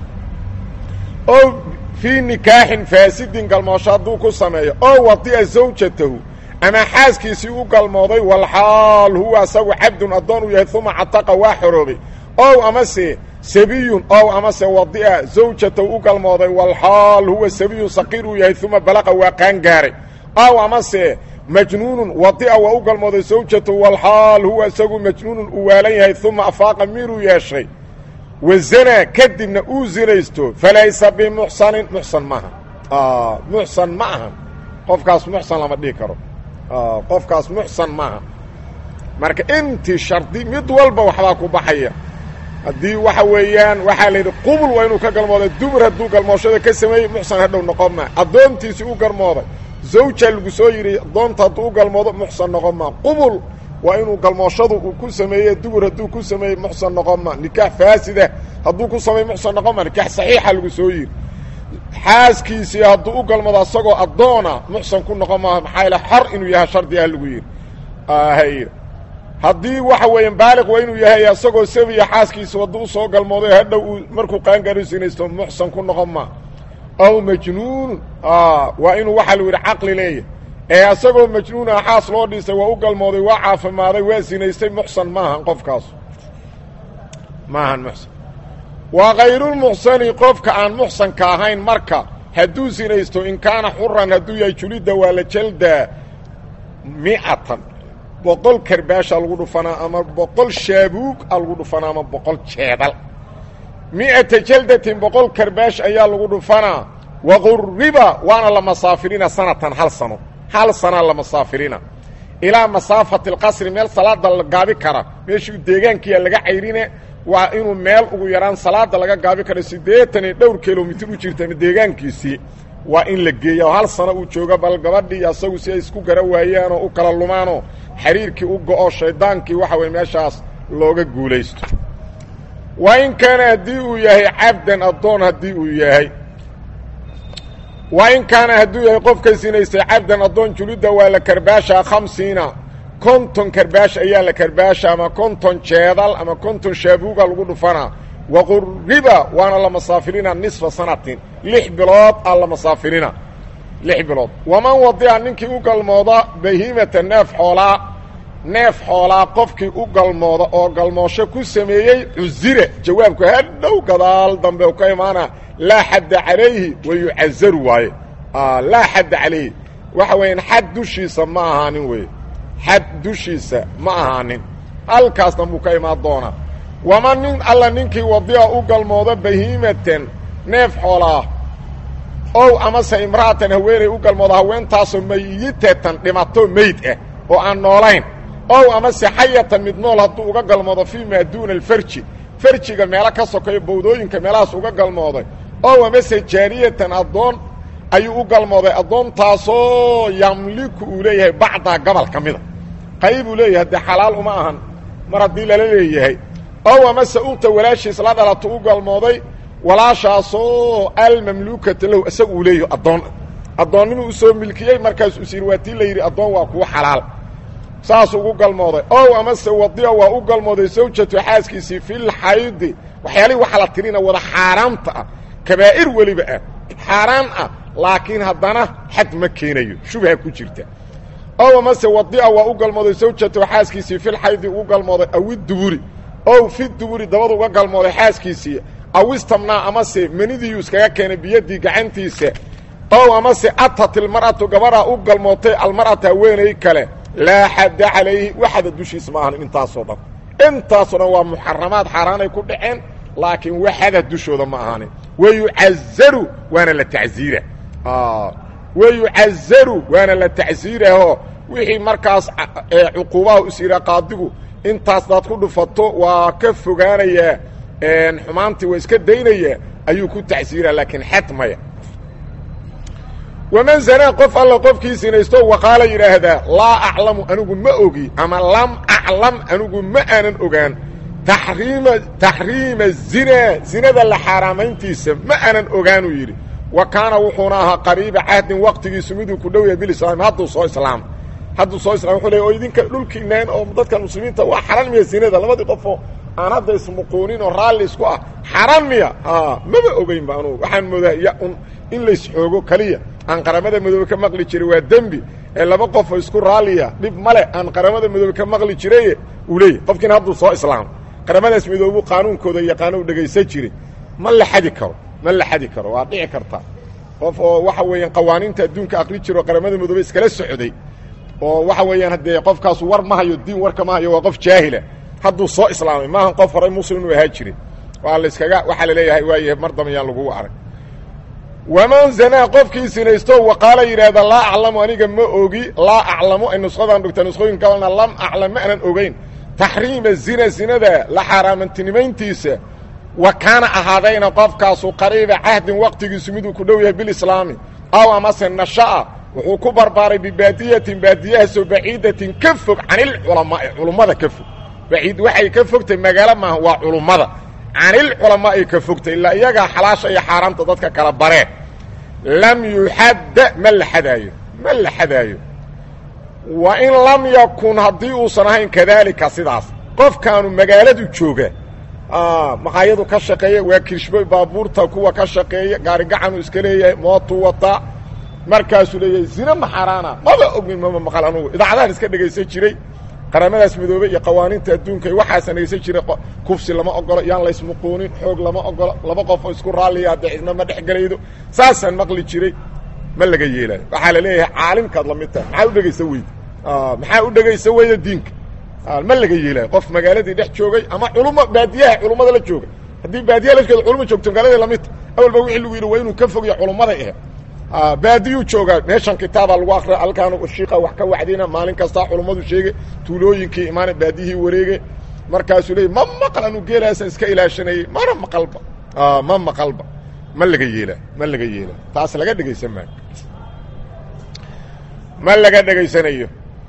ow fii nikaaxin faasidin galmoosho hadduu ku sameeyo oo wadi'a zawjatahu ama xaaskiisii u galmooday walxaal huwa asagu cabdun addoon uu yahay uma cataqa waa xoroobay ow amase sabiyun ow amase wadi'a zawjatahu u galmooday walxaal huwa sabiyun saqiir uu yahay uma balaqa waa qaangaaray ow amase majnuunun wadi'a waa u galmooday zawjatahu walxaal huwa isagu majnuunun uu waalan yahay uma afaaqa miiruu yeeshay wazanaa kadibna uu zinaysto falaysa bimuxsanin muxsan maaha muxsan ma aha qofkaas muxsan lama dhihi karo qofkaas muxsan maaha marka intii shardi mid walba waxbaa ku baxaya haddii waxa weeyaan waxaa la yidhi qubul waa inuu ka galmooday dumar hadduu galmooshada ka sameeyey muxsan hadhow noqon maa addoontiisii u galmooday zawja lagu soo yidhi addoonta hadduu u galmoodo muxsan noqon maa qubul waa inuu galmooshadu uu ku sameeye dumar hadduu ku sameeyey muxsan noqon maa nikaax faasida hadduu ku sameeye muxsan noqon maa nikaax saxiixa lagu soo yidhi xaaskiisii hadduu u galmado asagoo addoona muxsan ku noqon maaha maxaa yaele xor inuu yahay shardi ah lagu yidhi hay haddii waxa weeyaan baaliq waa inuu yahay asagoo sabiya xaaskiisa hadduu usoo galmooday hadhow uu markuu qaangaaro sinaysto muxsan ku noqon maa aw majnuunun waa inuu waxaa lagu yidhi caqli leeyahy ee asagoo majnuun ah xaas loo dhisay waa u galmooday waa caafimaaday waa sinaystay muxsan maahan qofkaas maahan muxsan waa kayrulmuxsani qofka aan muxsanka ahayn marka hadduu sinaysto in kaana xuran hadduu yahay julidda waa la jaldaa mi'atan boqol karbaasha lagu dhufanaa ama boqol shaabuug a lagu dhufanaa ama boqol jeedal mi'ata jaldatin boqol karbaash ayaa lagu dhufanaa waquriba waana la masaafirina sanatan hal sano hal sanaa la masaafirina ilaa masaafati alqasri meel salaada la gaabi kara meeshii deegaankiia laga cayrine waa inuu meel ugu yaraan salaada laga gaabi karo siddeetan iyo dhowr kilomitir u jirta ama deegaankiisii waa in la geeya oo hal sano uu joogo bal gabadhii asagu si ay isku gara waayaanoo u kala lumaanoo xiriirkii u go-o shaydaankii waxa weye meeshaas looga guulaysto waa in kaana haddii uu yahay cabdan addoon haddii uu yahay waa in kaana hadduu yahay qofka sinaystay cabdan addoon julidda waa la karbaashaa khamsiina konton karbaash ayaa la karbaasha ama konton jeedal ama konton shaabuuga lagu dhufanaa waquriba waana la masaafirina nisfa sanatin lix bilood aa la masaafirina lix bilood waman wadica ninkii u galmooda bahiimata neef xoolaa neef xoolaa qofkii u galmooda oo galmoosho ku sameeyey cusire jawaabku hadhow gadaal dambe u ka imaana laa xadda calayhi wa yucazaru waaye laa xadda calayhi waxa weeyaan xad dushiisa ma ahaanin weye xad dushiisa ma ahaanin halkaasna buu ka imaan doonaa wama nin alla ninkii wadica u galmooda bahiimatan neef xoolaa ow amase imra'atan haweenay u galmooda haweentaasoo mayitatan dhimato meyd ah oo aan noolayn ow amase xayatan mid nool hadduu uga galmoodo fii maa duuna alfarji farjiga meelo ka sokayo bawdooyinka meelahaas uga galmooday ow amase jaariyatan addoon ayuu u galmooday addoontaasoo yamliku uu leeyahay bacdaa gobol ka mida qaybuu leeyahay dee xalaal uma ahan mar haddii lala leeyahay ow amase ukta walaashiis la dhalato u galmooday walaashaasoo almamluukata lahu isaga uu leeyaho addoon addoonnimuu usoo milkiyey markaas usiir waa tii la yidhi addoon waa kuwa xalaal saas ugu galmooday ow amase wadiya waa u galmooday zawjatu xaaskiisii filxaydi waxyaalihii waxa la tirina wada xaaraamta ah kabaa'ir weliba ah xaaraan ah laakiin haddana xad ma keenayo shubha ku jirta ow amase wadi'a waa u galmooday zawjatu xaaskiisii filxaydi ugu galmooday awiduburi ow fi duburi dabadu uga galmooday xaaskiisii awistamnaa amase menidiyuu iskaga keenay biyadii gacantiisa ow amase atat ilmar'atu gabadhaa u galmootay almar'ata haweenay kale laa xadda calayhi waxada dushiisa ma ahan intaasoo dhan intaasoo dhan waa muxaramaad xaaraanay ku dhaceen laakiin waxada dushooda ma ahaanin wayucazaru waana la tacziira wayucazaru waana la tacsiiraho wixii markaas cuquubaha is yidhaa qaadigu intaas daad ku dhufato waa ka fogaanayaa xumaantii waa iska daynaya ayuu ku tacsiiraa laakiin xad maya waman zanaa qof alla qofkii sinaysto waqaala yidhaahdaa laa aclamu anigu ma ogi ama lam aclam anigu ma aanan ogaan taxriima taxriima zinaa zinada la xaaraamayntiisa ma aanan ogaanuu yidhi wa kaana wuxuuna ahaa qariiba cahdin waqtigiisu miduu ku dhow yahay bilislaam hadduu soo islaam hadduu soo islam wuxuu le oo idinka dhulkiinaan oo dadka muslimiinta waa xaran miya zinada labadii qofoo aan hadda ismuquunin oo raalli isku ah xaran miya maba ogeynba anugu waxaan moodaa ya un in laysxoogo keliya aan qaramada midoobe ka maqli jiray waa dembi ee laba qofoo isku raalliya dhib male aan qaramada midoobe ka maqli jiraye uu leeyahy qofkiina hadduu soo islaam qaramadaas midoobu qaanuunkooda yaqaano u dhegaysan jiray ma la xadi karo ma la xadi karo waa dhici karta qof oo waxa weeyaan qawaaniinta adduunka aqri jiro qaramada midoobe iskala socday oo waxa weeyaan haddee qofkaasu war ma hayo diin warka ma hayo waa qof jaahila hadduu soo islaamay maahan qof horay muslim u ahaa jirin waa layskaga waxaa la leeyahay waaye mar dambe yaan lagugu arag waman zanaa qofkii sinaysto waqaala yidhaahda laa aclamu aniga ma ogi laa aclamu ay nusqadaan dhigta nusqooyin kalena lam aclam ma aanan ogeyn taxriima zina zinada la xaaraamantinimayntiisa wa kaana ahaadayna qofkaasu qariiba cahdin waqtigiisu miduu ku dhow yahay bilislaami aw amase nasha'a wuxuu ku barbaaray bibaadiyatin baadiyahaasoo baciidatin ka fog canilculamaai culummada ka fog baciid waxay ka fogtay magaalo maaha waa culummada canilculamaa ay ka fogtay ilaa iyagaa xalaasha iyo xaaraamta dadka kala baree lam yuxadda ma la xadaayo ma la xadaayo wa in lam yakun haddii uusan ahayn kadaalika sidaas qofkaanu magaaladu jooga maqaayadu ka shaqeeya waa kirshbo baabuurta kuwa ka shaqeeya gaarigacanu iska leeyahay mootuu wataa markaasuu leeyahay zina ma xaaraana maba ognin mama maqal anugu idaacadahan iska dhegaysan jiray qaramadaas midoobe iyo qawaaniinta adduunka waxaasan dhegaysan jiray kufsi lama ogolo yaan laysmuquunin xoog lama ogolo laba qofoo isku raalliya haddee cidna ma dhex gelaydo saasaan maqli jiray ma laga yeelayo waxaa la leeyahay caalimkaad la mid tahay maxaa u dhegaysa weyda maxaa u dhegaysa weyda diinka ma laga yeelayo qof magaaladii dhex joogay ama culummo baadiyaha culummada la jooga haddii baadiyaha la jooga culumma joogto magaaladii lamidta awalba wixii lagu yidhi waa inuu ka fogya culummaday ahe baadiyuu joogaa meeshan kitaabaa lagu akriya halkaan shiika wax ka wacdina maalin kastaa culummadu sheege tuulooyinkii imaana baadiyihii wareege markaasuu leeyay ma maqal anu geelaasaan iska ilaashanayey mana maqalba ma maqalba ma laga yeela ma laga yeela taas laga dhegaysan maayo ma laga dhegaysanayo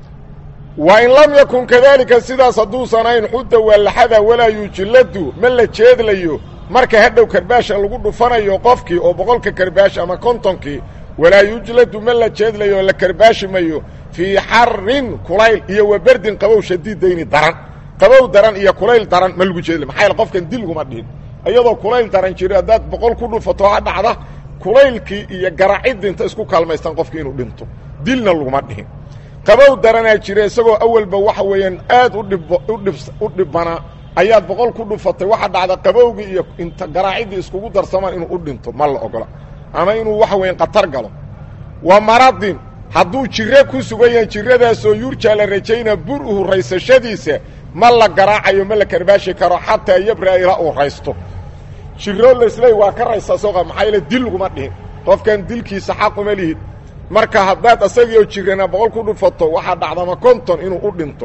wa in lam yakun kadaalika sidaas hadduusan ayn xudda waalaxada walaa yuujiladu ma la jeedlayo marka hadhow karbaasha lagu dhufanayo qofkii oo boqolka karbaash ama kontonkii walaa yujladu ma la jeedlayo oo la karbaashi mayo fii xarin kulayl iyo wa berdin qabow shadiidayni daran qabow daran iyo kulayl daran ma lagu jeedlay maxaa yaele qofkan dil guma dhihin iyadoo kulayl daran jiro haddaad boqol ku dhufato ha dhacda kulaylkii iyo garaciddi inta isku kaalmaystaan qofkii inuu dhinto dilna laguma dhihin qabow daranaa jira isagoo awalba waxa weeyaan aad udhib udhib u dhibbanaa ayaad boqol ku dhufatay waxa dhacda qabowgii iyo inta garaaciddii iskugu darsamaan inuu u dhinto ma la ogola ama inuu waxa weyan khatar galo wa maradin hadduu jiro ku sugan yahay jiradaasoo yurjaa la rajaynaa bur-uhu raysashadiisa ma la garaacayo ma la karbaashi karo xataa yabra ilaa uu raysto jiro laisleey waa ka raysaa sooqa maxaa yaele dil laguma dhihin qofkan dilkiisa xaquma lihid marka haddaad asagiioo jirana boqol ku dhufato waxaa dhacdama konton inuu u dhinto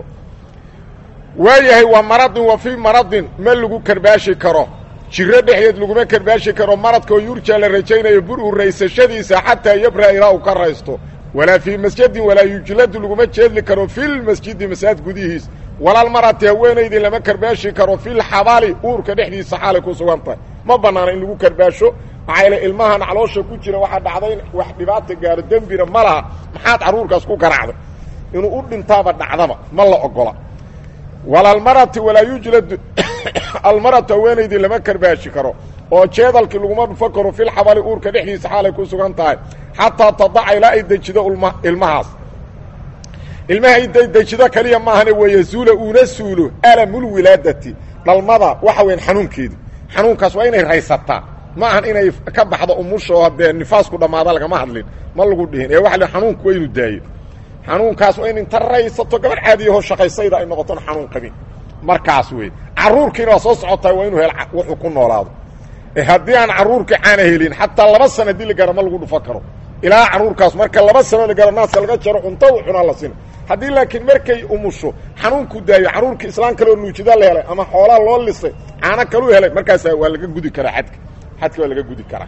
waayahay waa maradin wa fii maradin ma lagu karbaashi karo jiro dhexdeed laguma karbaashi karo maradkaoo yurjaa la rajaynayo bur-u raysashadiisa xataa yabra ilaa uu ka raysto walaa fii masjidin walaa yujladu laguma jeedli karo filmasjidi masaajid gudihiis walaal marati haweenaydii lama karbaashi karo filxabali uurka dhexdiisa xaalay ku sugan tahay ma bannaana in lagu karbaasho maxaa yaele ilmahan caloosha ku jira waxaa dhacday in wax dhibaata gaaro dembina ma laha maxaad carruurkaas ku garaacday inuu u dhintaaba dhacdaba ma la ogola walaalmarati walaa yujladu almaratu haweenaydii lama karbaashi karo oo jeedalkii laguma dhufo karo filxabali uurka dhexdiisa xaalay ku sugan tahay xataa tadaca ilaa ay dejido ilmahaas ilmaha iday dejido kaliya maahane wayazuula uuna suulo alamulwilaadati dhalmada waxa weyan xanuunkeedu xanuunkaas waa inay raysataa ma ahan inay ka baxdo umusha oo haddee nifaasku dhammaada lagama hadlin ma lagu dhihin ee waxa l xanuunku waa inuu daayo xanuunkaas waa in inta raysato gabadh caadiyahoo shaqaysayda ay noqoton xanuun qabin markaas wey carruurkiina waa soo socotaa waa inuu hel wuxuu ku noolaado haddii aan carruurkii caana helin xataa laba sana dili gara ma lagu dhufo karo ilaa caruurkaas marka laba sano lagalo naaska laga jaro cunto u cunaa la sina haddii laakiin markay umusho xanuunku daayo caruurkii islaan kaloo nuujida la helay ama xoolaa loo lisay caano kaluu helay markaasa waa laga gudi karaa xadka xadka waa laga gudi karaa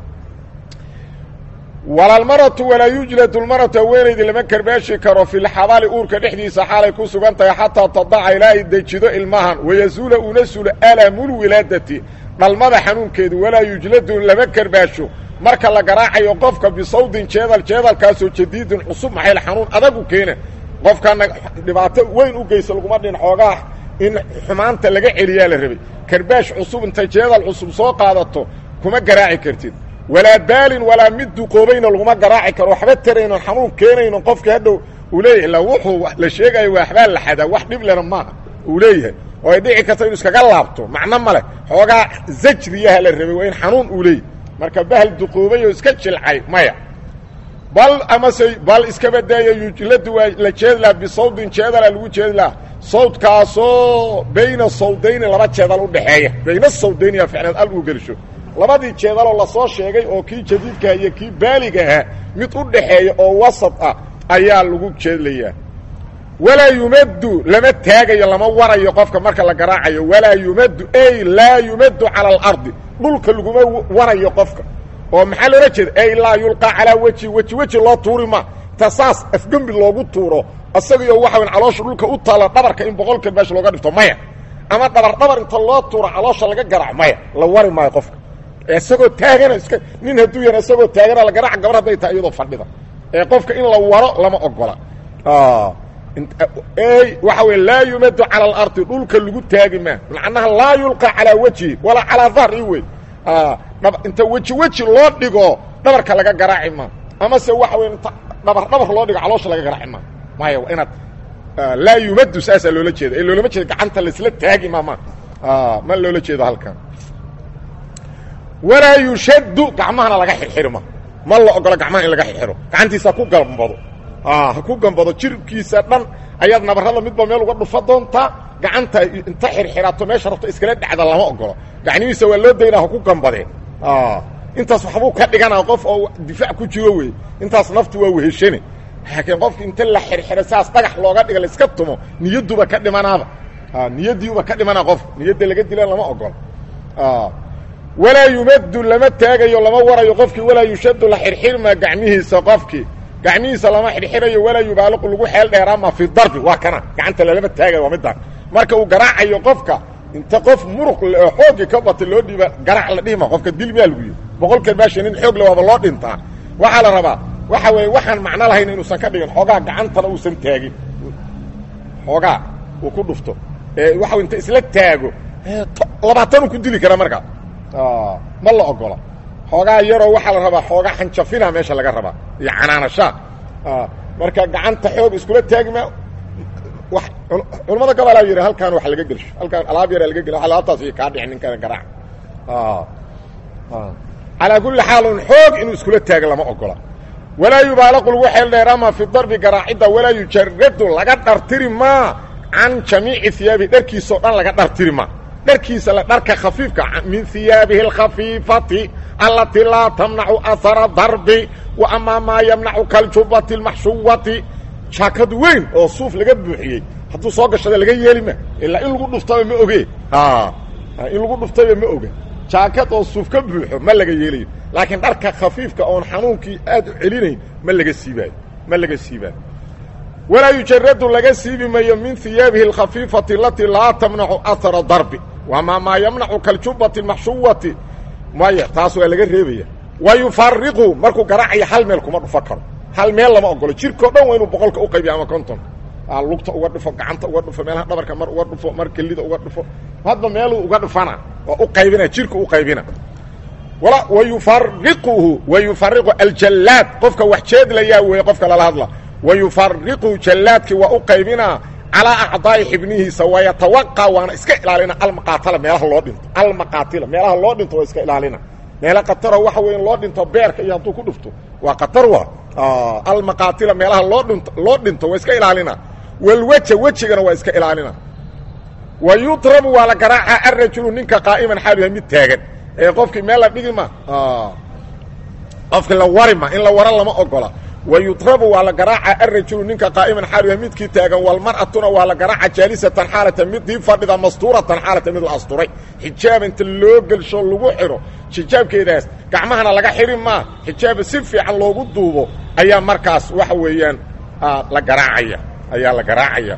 walalmaratu walaa yujladu lmaratu haweenaydi lama karbaashi karo filxabali uurka dhexdiisa xaalay ku sugan tahay xataa tadaca ilaa ay dejido ilmahan wayazuula una sulo alamulwilaadati dhalmada xanuunkeedu walaa yujladu lama karbaasho marka la garaacayo qofka bisawdin jeedal jeedalkaasoo jadiidin cusub maxayl xanuun adagu keena qofkana dhibaato weyn u geysa laguma dhin xoogaa in xumaanta laga celiyaa la rabay karbaash cusub intay jeedal cusub soo qaadato kuma garaaci kartid walaa baalin walaa mid duqoobayna laguma garaaci karo waxba taraynon xanuun keenayno qofkii hadhow uu leeyahay illa wuxuu la sheegayo waa waxbaa la xadaa wax dhib lena maaha uu leeyahay oo ay dhici karto inu iskaga laabto macno ma leh xoogaa zajriyaha la rabay waa in xanuun uu leeyahy marka bahal duqoobay oo iska jilcay maya bal amase bal iska badaaya yujladu waa la jeedlaa bisawdin jeedala lagu jeedlaa sawdkaasoo bayna sawdayni laba jeedal udhaxeeya bayna sawdayni yaa ficneed al uu gelsho labadii jeedaloo lasoo sheegay oo kii jadiidkaha iyo kii baaligaha mid u dhaxeeya oo wasad ah ayaa lagu jeedlayaa walaa yumaddu lama taagayo lama warayo qofka marka la garaacayo walaa yumaddu ay laa yumaddu cala alardi dhulka laguma warayo qofka oo maxaa loola jeeda ay laa yulqaa calaa weji weji weji loo tuuri ma ta saas afgembi loogu tuuro isagiyo waxa weyn caloosha dhulka u taalla dhabarka in boqol kalbaash looga dhifto maya ama dhabar dhabar inta loo tuuro caloosha laga garaac maya la wari maayo qofka isagoo taagana iska nin hadduu yana isagoo taagana la garaac gabar hadday tahay iyadoo fadhida ee qofka in la waro lama ogola waxa wey laa yumadu cala alardi dhulka lagu taagi maa macnaha laa yulqa calaa wejhi walaa calaa dahri wey inta weji weji loo dhigo dhabarka laga garaaci maa amase waxa wey inta dhabar dhabar loo dhigo caloosha laga garaaci maa maya inaad laa yumadu saasaa loola jeeda ee loolama jeeda gacanta laisla taagi maa ma ma loola jeedo halkan walaa yushaddu gacmahana laga xirxirma ma la ogolo gacmaha in laga xirxiro gacantiisa ku gambado ha ku gambado jirkiisa dhan ayaad nabarrada midba meel uga dhufa doontaa gacanta inta xirxirato meesha rabto iskala dhacda lama ogolo gacnihiisa waa loo daynaa ha ku gambadeen intaas waxbuu ka dhiganaa qof oo difaac ku jiro wey intaas naftu waa weheshane laakiin qofki inta la xirxiro saas dhagax looga dhiga laiska tumo niyadduba ka dhimanaaba niyaddiiuba ka dhimanaa qof niyadda laga dila lama ogolo walaa yumaddu lama taagayo lama warayo qofkii walaa yushaddu la xirxirmaa gacmihiisa qofkii gacmihiisa lama xirxirayo walaa yubaaliqu lagu xeel dheeraama fi darbi waa kana gacanta lalama taagayo waa midaan marka uu garaacayo qofka inta qof muruq oo xoogii ka bata loo dhiiba garaac la dhihima qofka dil miyaa lagu yihi boqol kalbaasha nin xoog le waaba loo dhintaa waxaa la rabaa waxa weeye waxaan macno lahayn inuusan ka dhigin xoogaa gacantana uusan taagin xoogaa uu ku dhufto waxa inta isla taago labaatanuu ku dili karaa markaa ma la ogola xoogaa yaroo waxaa la rabaa xoogaa xanjafina meesha laga rabaa iyo canaanashaa marka gacanta xoog iskula taagima culamada gabalaa yidhi halkaan wax laga gelsho halkaan alaab yaraa laga gel alaabtaas iyo kaa dhici ninkana garaac calaa kulli xaalun xoog inuu iskula taago lama ogola walaa yubaalaqu lagu xeel dheeraama fi darbi garaacidda walaa yujaradu laga dhartiri maa can jamiici hiyaabi dharkiisao dhan laga dhartiri maa dharkiisa la dharka khafiifka min hiyaabihi alkhafiifati allatii laa tamnacu ahara darbi wa amaa maa yamnacu kaljubati اlmaxshuwati jaakad weyn oo suuf laga buuxiyey hadduu soo gashada laga yeeli ma ilaa in lagu dhuftaba ma oge in lagu dhuftaba ma oga jaakad oo suuf ka buuxo ma laga yeelayo laakiin dharka khafiifka oon xanuunkii aad u celinayn ma laga siibaayo ma laga siibaayo walaa yujaradu laga siibi mayo min hiyaabihi alkhafiifati alatii laa tamnacu ahara darbi wamaa maa yamnacu kaljubati maxshuwati maya taas waa laga reebaya wa yufariqu markuu garaacayo hal meel kuma dhufo karo hal meel lama ogolo jirkao dhan waa inuu boqolka u qaybiya ama konton lugta uga dhufo gacanta uga dhufo meelaha dhabarka mar uga dhufo mar kelida uga dhufo hadba meeluu uga dhufana waa u qaybina jirka u qaybina wayufariquhu wayufariqu aljallaad qofka wax jeedlayaa weeye qofka lala hadla wayufariqu jallaadkii waa u qaybinaa calaa acdaa'i xibnihiisa wayatawaqa waana iska ilaalina almaqaatila meelaha loo dhinto almaqaatila meelaha loo dhinto waa iska ilaalina meela kataro waxa weya loo dhinto beerka iyo hadduu ku dhufto waa katar wa almaqaatila meelaha loo dhinto loo dhinto waa iska ilaalina walweja wejigana waa iska ilaalina wa yudrabu waa la garaaca arajulu ninka qaa'iman xaalu yahay mid taagan ee qofkii meel la dhigi ma qofka la warima in la waro lama ogola wa yudrabu waa la garaaca arajulu ninka qaa'iman xaaluya midkii taagan walmar'atuna waa la garaaca jaalisatan xaalata midii fadhida mastuuratan xaalata mid la asturay xijaab inta loo gelsho lagu xidho xijaabkeedaas gacmahana laga xidhi maa xijaaba si fiican loogu duubo ayaa markaas waxa weeyaan la garaacaya ayaa la garaacaya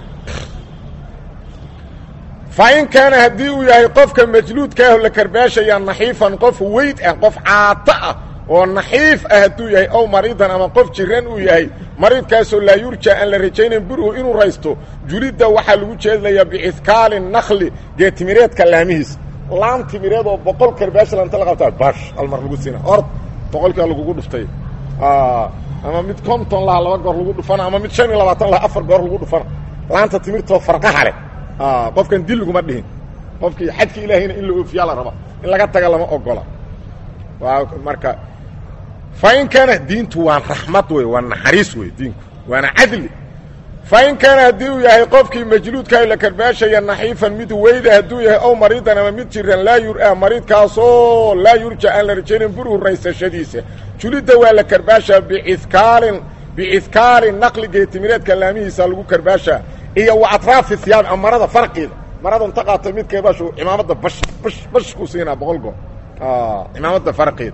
fa in kaana haddii uu yahay qofka majluudkaaho la karbaashaya naxiifan qof weyd ah qof caato ah oo naxiif ah hadduu yahay ow mariidan ama qof jiran uu yahay mariidkaasoo laa yurja aan la rajaynayn burhu inuu raysto julidda waxaa lagu jeedlayaa bicihkaali nakli geetimireedka laamihiis laan timireed oo boqol karbaash lanta la qabtaa bash almar lagu siina ord boqolkia lagugu dhuftay ama mid konton laha laba goor lagu dhufana ama mid shan iyo labaatan laha afar goor lagu dhufana laanta timirtoo farqaha leh qofkan dil laguma dhihin qofkii xadka ilaahayna in la oofiyaa la raba in laga taga lama ogola waa marka fa in kaana diintu waa raxmad wey waa naxariis wey diinku waana cadli fa in kaana haddii uu yahay qofkii majluudkaa la karbaashaya naxiifan mid weyda hadduu yahay ow mariidan ama mid jiran laa yura mariidkaasoo laa yurja aan la rajaynayn burhu raysashadiisa julidda waa la karbaashaa bicikaalin bicihkaali naqli geetimireedka laamihiisa lagu karbaashaa iyo wa atraafi hiyaabi ama marada farqiida marada inta qaata midkeedaashu cimaamadda bash bash bash ku siinaa boqol goor cimaamadda farqiida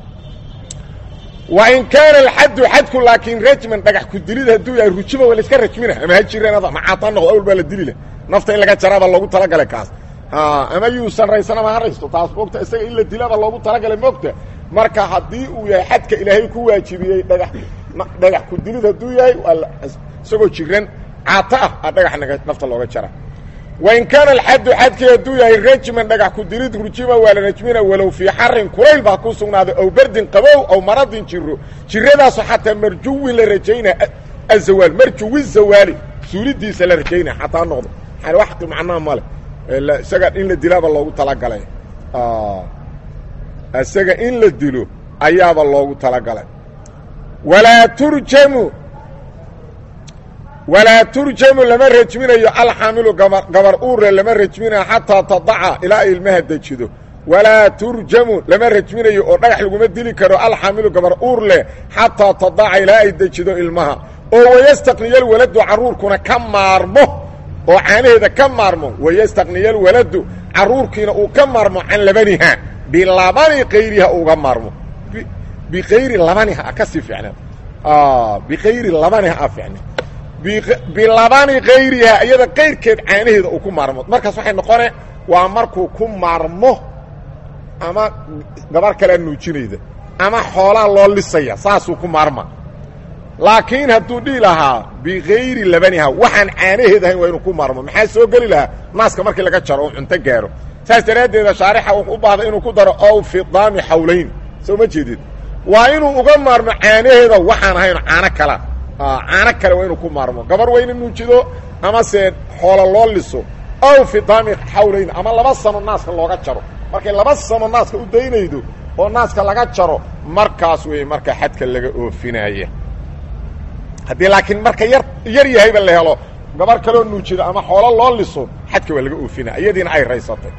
wa in kaana alxaddu xadku laakiin rajman dhagax ku dilid hadduu yahay rujuba waa la iska rajmina ama ha jireen macaata noqdo awal baa la dili leh nafta in laga jaraabaa loogu talagalay kaas ama yuusan raysan ama ha raysto taas moogta isaga in la dilaba loogu talagalay moogta marka haddii uu yahay xadka ilaahay ku waajibiyey dhagax dhagax ku dilid hadduu yahay waa isagoo jiran caato ah a dhagax naga nafta looga jara wain kaana alxaddu xadkii hadduu yahay rajman dhagax ku dilid rujima waa la rajmina walow fii xarin kulayl baa ku sugnaaday ow berdin qabow ow maradin jiro jiradaaso xataa marjuwin la rajaynaa azawaal marjuwi zawaali suulidiisa la rajaynaa xataa noqdo wax macnaha male isaga in la dilaaba loogu talagalay isaga in la dilo ayaaba loogu talagalay walaa turjamu walaa turjamu lama rajminayo alxaamilu gabar gabar uurle lama rajminayo xataa tadaca ilaa ay ilmaha dejido walaa turjamu lama rajminayo oo dhagax laguma dili karo alxaamilu gabar uurleh xataa tadaca ilaa ay dejido ilmaha oo wayastaqniya alwaladu carruurkuna ka maarmo oo caanaheeda ka maarmo wayastaqniya alwaladu carruurkiina uu ka maarmo can labaniha bilabani kayriha uga maarmo bikayri labaniha ka sii ficnaad bikayri labaniha a ficnaad bilabani kayriha iyada kayrkeed caanaheeda uu ku maarmo markaas waxay noqone waa markuu ku maarmo ama gabar kalea nuujinayda ama xoolaa loo lisaya saasuu ku maarma laakiin hadduu dhihi lahaa bikayri labaniha waxaan caanaheed ahayn waa inuu ku maarmo maxaa soo geli lahaa naaska markii laga jaro oo cunto gaaro saas daraaddeeda shaarixa wuxuu u baahday inuu ku daro ow fidaami xawlayn soo ma jeedid waa inuu uga maarmo caanaheeda waxaan ahayn caano kala caano kale waa inuu ku maarmo gabar waa ina nuujido amase xoolo loo liso ow fidaami xawlayn ama laba sano naaska looga jaro markay laba sano naaska u daynaydo oo naaska laga jaro markaas wey marka xadka laga oofinaya haddii laakiin marka yar yar yahayba la helo gabar kaloo nuujido ama xoolo loo liso xadka waa laga oofinaya iyadiina ay raysatay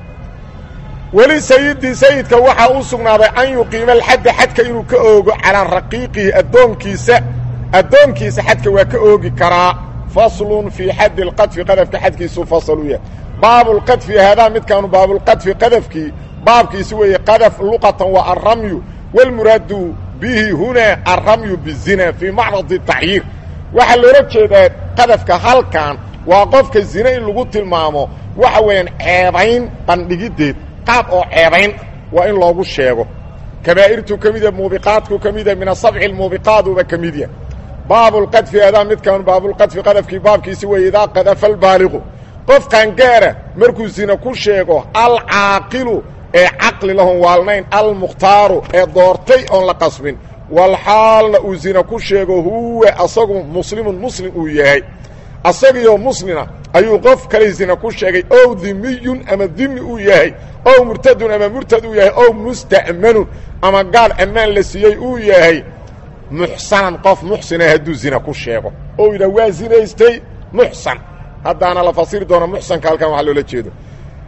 weli sayidii sayidka waxaa u sugnaaday an yuqiima alxadda xadka inuu ka oogo calaa raqiiqihi addoonkiisa addoonkiisa xadka waa ka oogi karaa faslun fii xaddi اlqadfi qadafka xadkiisuu fasal u yahay baabulqadfi haadaa midkaanu baabulqadfi qadafkii baabkiisi weeye qadaf luqatan waa alramyu wاlmuraadu bihi hunaa alramyu bizina fii macradi tacyiir waxaa loola jeedaa qadafka halkan waa qofka zine in lagu tilmaamo waxa weeyaan ceebayn bandhigiddeed qaab oo ceebayn waa in loogu sheego kabaa'irtuu ka mid yaha muubiqaadku ka mid yaha min asabci lmuubiqaaduba ka mid yaha baabulqadfi adaa midkaanu baabulqadfi qadafkii baabkiisi weeye idaa qadafa albaaliqu qof qaangaara markuu zine ku sheego alcaaqilu ee caqli lahon waalnayn almukhtaaru ee doortay oon la qasbin walxaalna uu zine ku sheego huwa asagu muslimun muslim uu yahay asagiioo muslina ayuu qof kale zine ku sheegay ow dimiyun ama dimi uu yahay ow murtadun ama murtad uu yahay ow musta'manun ama gaal ammaan la siiyey uu yahay muxsanan qof muxsina hadduu zina ku sheego oo yidhah waa zinaystay muxsan haddaana la fasiri doono muxsanka halkan waxaa loola jeedo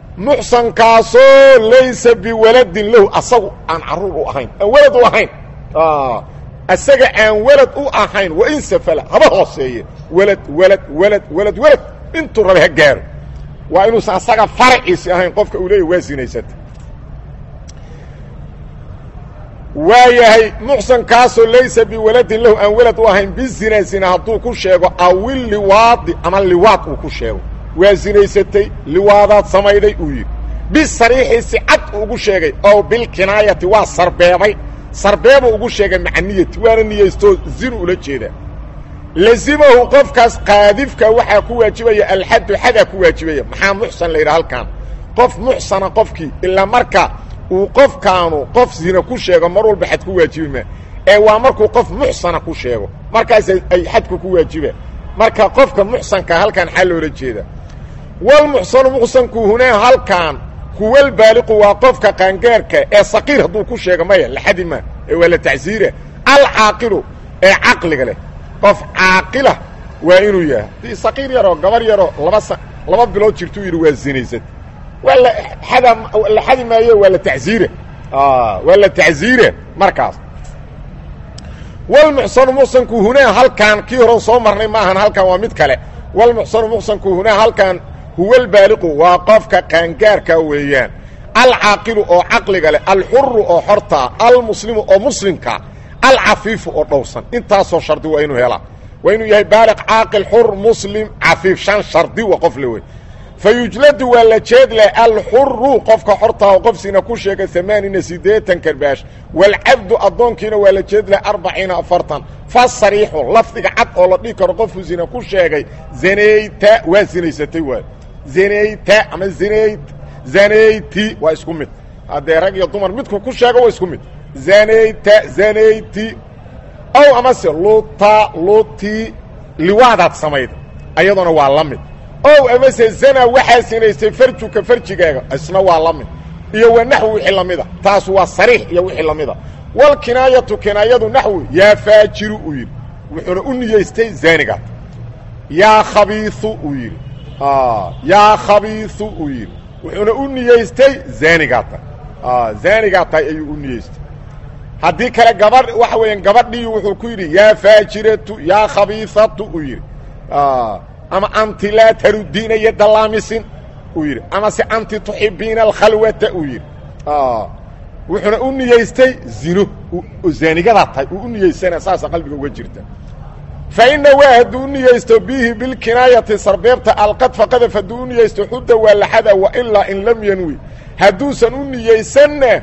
muxsankaasoo laysa biwaladin lahu asagu aan carruur u ahayn aan walad u ahayn isaga aan welad u ahayn wa in safala haba hooseeye welad welad welad welad welad intuu rabe ha gaaro waa inuusan asaga faraciisi ahayn qofka uu leeyahy waa sinaysata waa yahay muxsankaasoo laysa biwaladin lahu aan welad u ahayn bizina zina hadduu ku sheego awil liwaadi ama liwaad uu ku sheego waa sinaysatay liwaadaad samayday uu yidhi bisariixi si cad uu ugu sheegay ow bilkinaayati waa sarbeebay sarbeebuu ugu sheegay maca niyati waana niyaystoo zinu ula jeedaa lazimahu qofkaas qaadifka waxaa ku waajibaya alxaddu xadaa ku waajibaya maxaa muxsan la yidhaha halkaan qof muxsana qofkii ilaa marka uu qofkaanu qof zina ku sheego mar walba xad ku waajibi maa ee waa markuu qof muxsana ku sheego markaas ay xadku ku waajiba marka qofka muxsanka halkaan xaa loola jeeda walmuxsanu muxsanku hunaa halkaan huwalbaaliqu waa qofka qaangaarka ee saqiir hadduu ku sheego maya laxadi maa ee waa la tacsiira alcaaqilu ee caqliga leh qof caaqila waa inuu yahay hadii saqiir yaroo gabar yaroo laba sa laba bilood jirtuu yidhi waa zinaysad waa la xada la xadi maayo waa la tacsiira waa la tacsiira markaas walmuxsanu muxsanku hunaa halkaan kii horan soo marnay maahan halkaan waa mid kale walmuxsanu muxsanku hunaa halkaan huwalbaaliqu waa qofka qaangaarka weeyaan alcaaqilu oo caqliga leh alxuru oo xortaa almuslimu oo muslimka alcafiifu oo dhowrsan intaasoo shardi waa inuu helaa waa inuu yahay baaliq caaqil xur muslim cafiif shan shardi wa qof le wey fa yujladu waa la jeedleh alxuru qofka xortaa oo qofsiina ku sheega amaanina siddeetan karbaash waalcabdu addoonkiina waa la jeedleh arbaciina afartan fa sariixu lafdiga cad oo la dhihi karo qofku zina ku sheegay zanayta waa zinaysatay waay zanayta ama zanayt zanayti waa isku mid haddee rag iyo dumar midku ku sheego waa isku mid zanayta zanayti ow amase luta luti liwaadaad samayd ayadoona waa la mid ow amase zana waxaa sinaystay farjuka farjigaaga isna waa la mid iyo wa naxwi wixii lamida taas waa sariix iyo wixii lamida walkinaayatu kinaayadu naxwi yaa faajiru uu yidhi wuxuuna u niyeystay zaanigaad yaa khabiiu uu yidhi yaa khabiiu uu yidhi wuxuuna u niyeystay zaanigaata zaanigaa tahay ayuu u niyeystay haddii kale gabadh waxa weeyaan gabadhii wuxuu ku yidhi yaa faajiratu yaa khabiisatu uu yidhi ama anti laa tarudiina yadda laamisin uu yidhi ama se anti tuxibiina alkhalwata uu yidhi wuxuuna u niyeystay zino zaanigadaa tahay uu u niyeysana saasa qalbiga uga jirta fa ina waa hadduu u niyeysto bihi bilkinaayati sarbeebta alqadfa qadaf hadduu u niyeysto xudda waa laxada wailaa in lam yanwi hadduusan u niyeysanna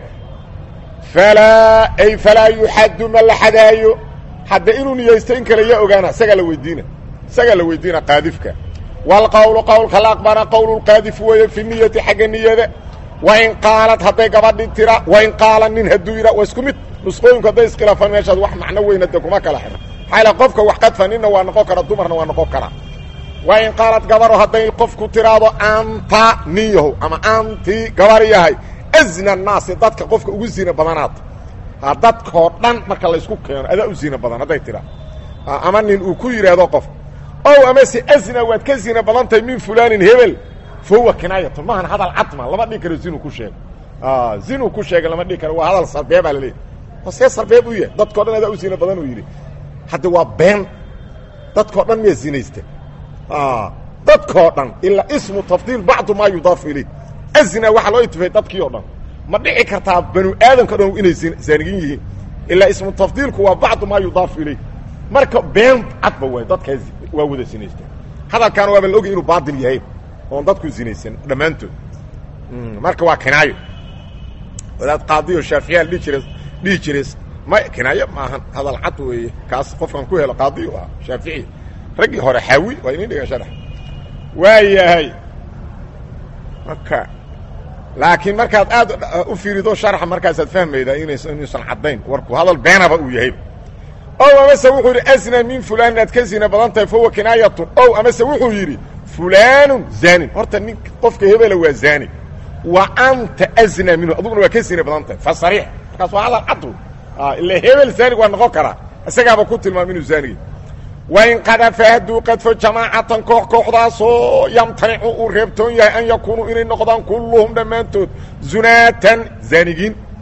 falaa ay falaa yuxaddu ma la xadaayo hadda inuu niyeysto in kale yaa ogaana isagaa la weydiina isagaa la weydiina qaadifka waalqowlu qowlka la aqbana qowlulqaadif weeye fi niyati xagga niyada wain qaalad hadday gabadhi tira wain qaala nin hadduu yidha waa isku mid nusqooyinku hadday iskhilaafaan meeshaad wax macno weyna de kuma kala xidho maxaa ila qofka wax qadfa ninna waa noqon kara dumarna waa noqon karaa wain qaalad gabaro hadday qofku tiraahdo anta nin yahow ama anti gabar yahay azna naasi dadka qofka ugu zina badanaata ha dadkoo dhan marka laysku keeno adaa u zina badan hadday tiraa ama nin uu ku yidhaahdo qof ow amase azna waad ka zina badan tahay min fulaanin hebel fa huwa kinaayatun maahan hadal cadma lama dhihi karo zinu ku sheego zinu ku sheega lama dhihi karo waa hadal sarbeebaa laleeyahy hosee sarbeeb u yahay dadkao dhan adaa u zina badan uu yidhi hadda waa been dadkao dhan miyaa zinaysta dadkoo dhan ilaa ismu tafdiil bacdu maa yudaafu ilayh azna waxaa loo itifay dadkii o dhan ma dhici kartaa banu aadamka dhan inay zaanigin yihiin ilaa ismu tafdiilku waa bacdu maa yudaafu ilayh marka been cadba waay dadkaa waa wada zinaysta hadalkaana waaba la ogay inuu baadil yahay oon dadku zinaysan dhammaantood marka waa kinaayo wadaad qaadiyo shaaficiyaal dhihi jira dhihi jire ma kinaayo maahan hadal cad weeye kaas qofkan ku helo qaadiyo ah shaafici raggii hore xaawi waa inin dhigan sharax waa yahay marka laakiin markaad aad u fiirido sharxa markaasaad fahmaydaa inays inuusan caddayn warku hadal beenaba uu yahay ow amase wuxuu yidhi asna min fulaanin aad ka zina badan tahay fahuwa kinaayatun ow amase wuxuu yidhi fulaanun zaanin horta nin qofka hebela waa zaani wa anta asna minhu aduguna waa ka zina badan tahay fa sariix markaas waa hadal cad ila hebel zaanig waa noqon karaa isagaaba ku tilmaama inuu zaanigi wain qadafa hadduu qadfo jamaacatan koox kooxdaasoo yamtanicu uu reebtoon yahay an yakuunuu inay noqdaan kulluhum dhammaantood zunaatan zaanigiin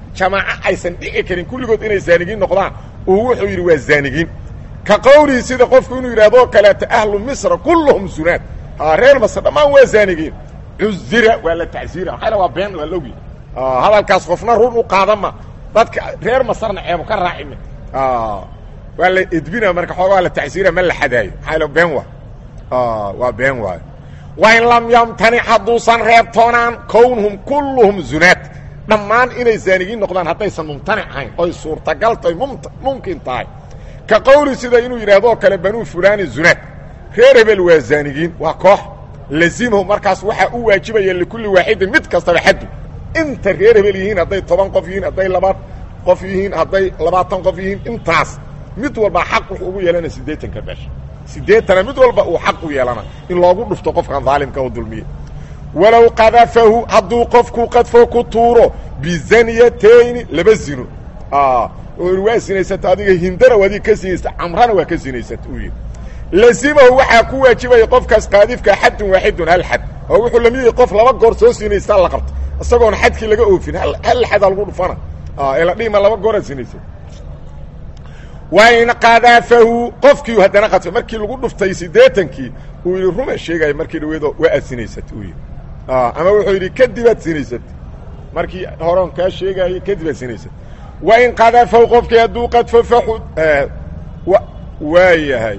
jamaaco aysan dhici karin kulligood inay zaanigiin noqdaan uu wuxuu yidhi waa zaanigiin ka qowlihi sida qofku inuu yidhahdoo kaleeto ahlu misra kulluhum zunaad reer masr dhammaan waa zaanigiin cuzira waa la tacsiira maxayna waa been waa logi hadalkaas qofna run u qaadama dadka reer masarna ceebo ka raacime waa la edbina marka xoogaa la tacsiira ma la xadaayo maxaa been waa waa been waayo wain lam yamtanic hadduusan reebtoonaan kownhum kulluhum zunaad dhammaan inay zaanigiin noqdaan haddaysan mumtanic ahayn oy suurtagal tahay mumkin tahay ka qowli sida inuu yidhahdoo kale banuu fulani zunaad reer hebel waa zaanigiin waa koox lazimahu markaas waxaa u waajibaya likulli waaxidin mid kastaba xaddu inta reer hebel yihiin hadday toban qof yihiin hadday laba qof yihiin hadday labaatan qof yihiin intaas mid walba xaq wuxuu ugu yeelana siddeetanka beesha siddeetana mid walba uu xaq u yeelana in loogu dhufto qofkan daalimka oo dulmiye walow qadafahu hadduu qofku qadfo ku tuuro bizaniyatayni laba zino waa zinaysata adiga hindana waadi ka zinaysata camrana waa ka zinaysata uu yidhi lazimahu waxaa ku waajibaya qofkaas qaadifka xadun waaxidun hal xad oo wuxuu lamid yahay qof laba goor soo zinaystaa la qabta isagoona xadkii laga oofin hal xadaa lagu dhufana ee la dhihima laba gooraa zinaysay wain qadafahu qofkii haddana qadfay markii lagu dhuftay siddeetankii uu yidhi ruma sheegaya markii dhaweedo waa aad sinaysat uu yidhi ama wuxuu yidhi kadib aad sinaysat markii horon kaa sheegaayay kadib aad sinaysat wain qadafahu qofkii hadduu qadfo faxud waa yahay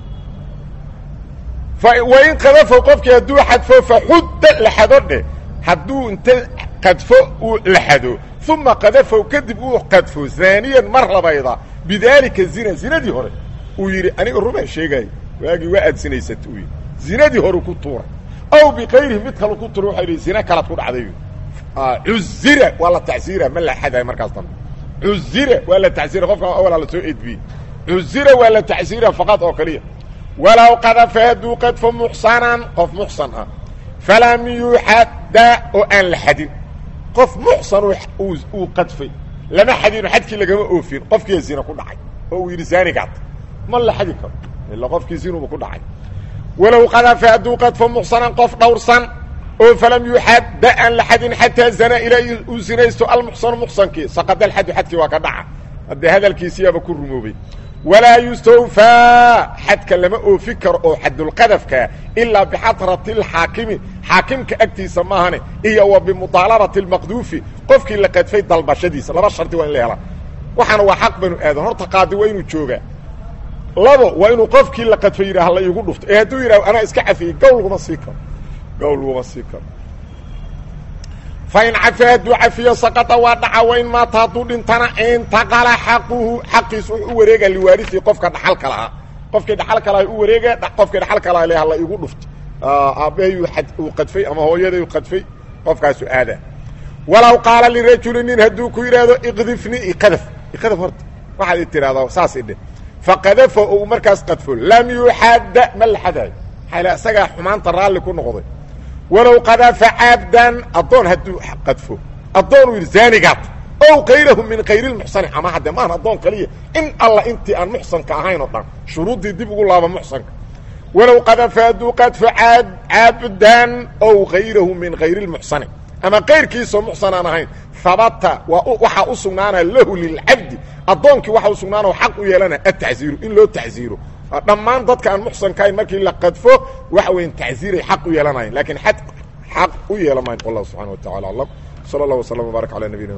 wain qadafahu qofkii hadduu xadfo faxudda la xado dheh hadduu inta qadfo uu la xado uma qadafahu kadib uu qadfo zaaniyan mar labayda bidaalika zina zinadii hore uu yidhi aniga rumaa sheegaayo waagii waa aad sinaysat uu yidhi zinadii hore ku tuuray aw bikayrihi mid kale ku tuuray waxa yidhi zina kalaad ku dhacday cuzira waa la tacsiira ma la xadayo markaas dambe cuzira waa la tacsiira qofka awalaa la soo edbiyey cuzira waa la tacsiira faqad oo kaliya walow qadafa hadduu qadfo muxsanan qof muxsan ah falam yuxadda oo aan la xadin qof muxsan uu qadfay lama xadino xadkii lagama oofin qofkiia zina ku dhacay oo uu yidhi zaanigaad ma la xadi karo ila qofkii zinuba ku dhacay walow qadafa hadduu qadfo muxsanan qof dhowrsan oo falam yuxadda aan la xadin xataa zana ilaa uu zinaysto almuxsanu muxsankii saqada alxadu xadkii waa ka dhaca haddee hadalkiisiyaaba ku rumoobay walaa yustawfaa xadka lama oofi karo oo xadulqadafkaa ilaa bixadrati اlxaakimi xaakimka agtiisa maahane iyo wa bimudaalabati اlmaqduufi qofkii la qadfay dalbashadiisa laba shardi waa in la helaa waxaana waa xaq banu aadan horta qaadi waa inuu joogaa labo waa inuu qofkii la qadfay yidhah la iigu dhufto ee hadduu yidhah anaa iska cafiyey gowl laguma sii karo gowl laguma sii karo fain cafa hadduu cafiyo saqada waa dhaca wain maata hadduu dhintana intaqala xaquhu xaqiisu wuxuu u wareega liwaariii qofka dhaxalka lahaa qofkii dhaxalka laha u wareega qofkii dhaxalka laha le hala igu dhufto aabbahay uu qadfay ama hooyaday u qadfay qofkaasu aada walow qaala lirajuli nin hadduu ku yidhaahdo iqdifni iqadaf iqadaf horta waxaad i tidhahdaa saas idhe faqadafa ou markaas qadfo lam yuxadda ma la xadaayo maxaa isagaa xumaanta raalli ku noqday walow qadafa cabdan addoon hadduu qadfo addoonuu yidhi zaanigaad ow kayrahu min kayri lmuxsani ama hadde maahan addoon kaliya in alla intii aan muxsanka ahayn oo dhan shuruuddii dib ugu laaba muxsanka walow qadafa hadduu qadfo cabdan ow kayrahu min kayri lmuxsani ama kayrkiisoo muxsan aan ahayn habata waa waxaa u sugnaana lahu lilcabdi addoonkii waxa u sugnaana xaq u yeelana atacziiru in loo tacziiro dhammaan dadka aan muxsanka ahayn markii la qadfo waxa weyan tacziiray xaq u yeelanayan lakiin xad xaq u yeelan mayn wallahu subxana wa tacala aclam sala allah waslama wbaarak ala nabiyina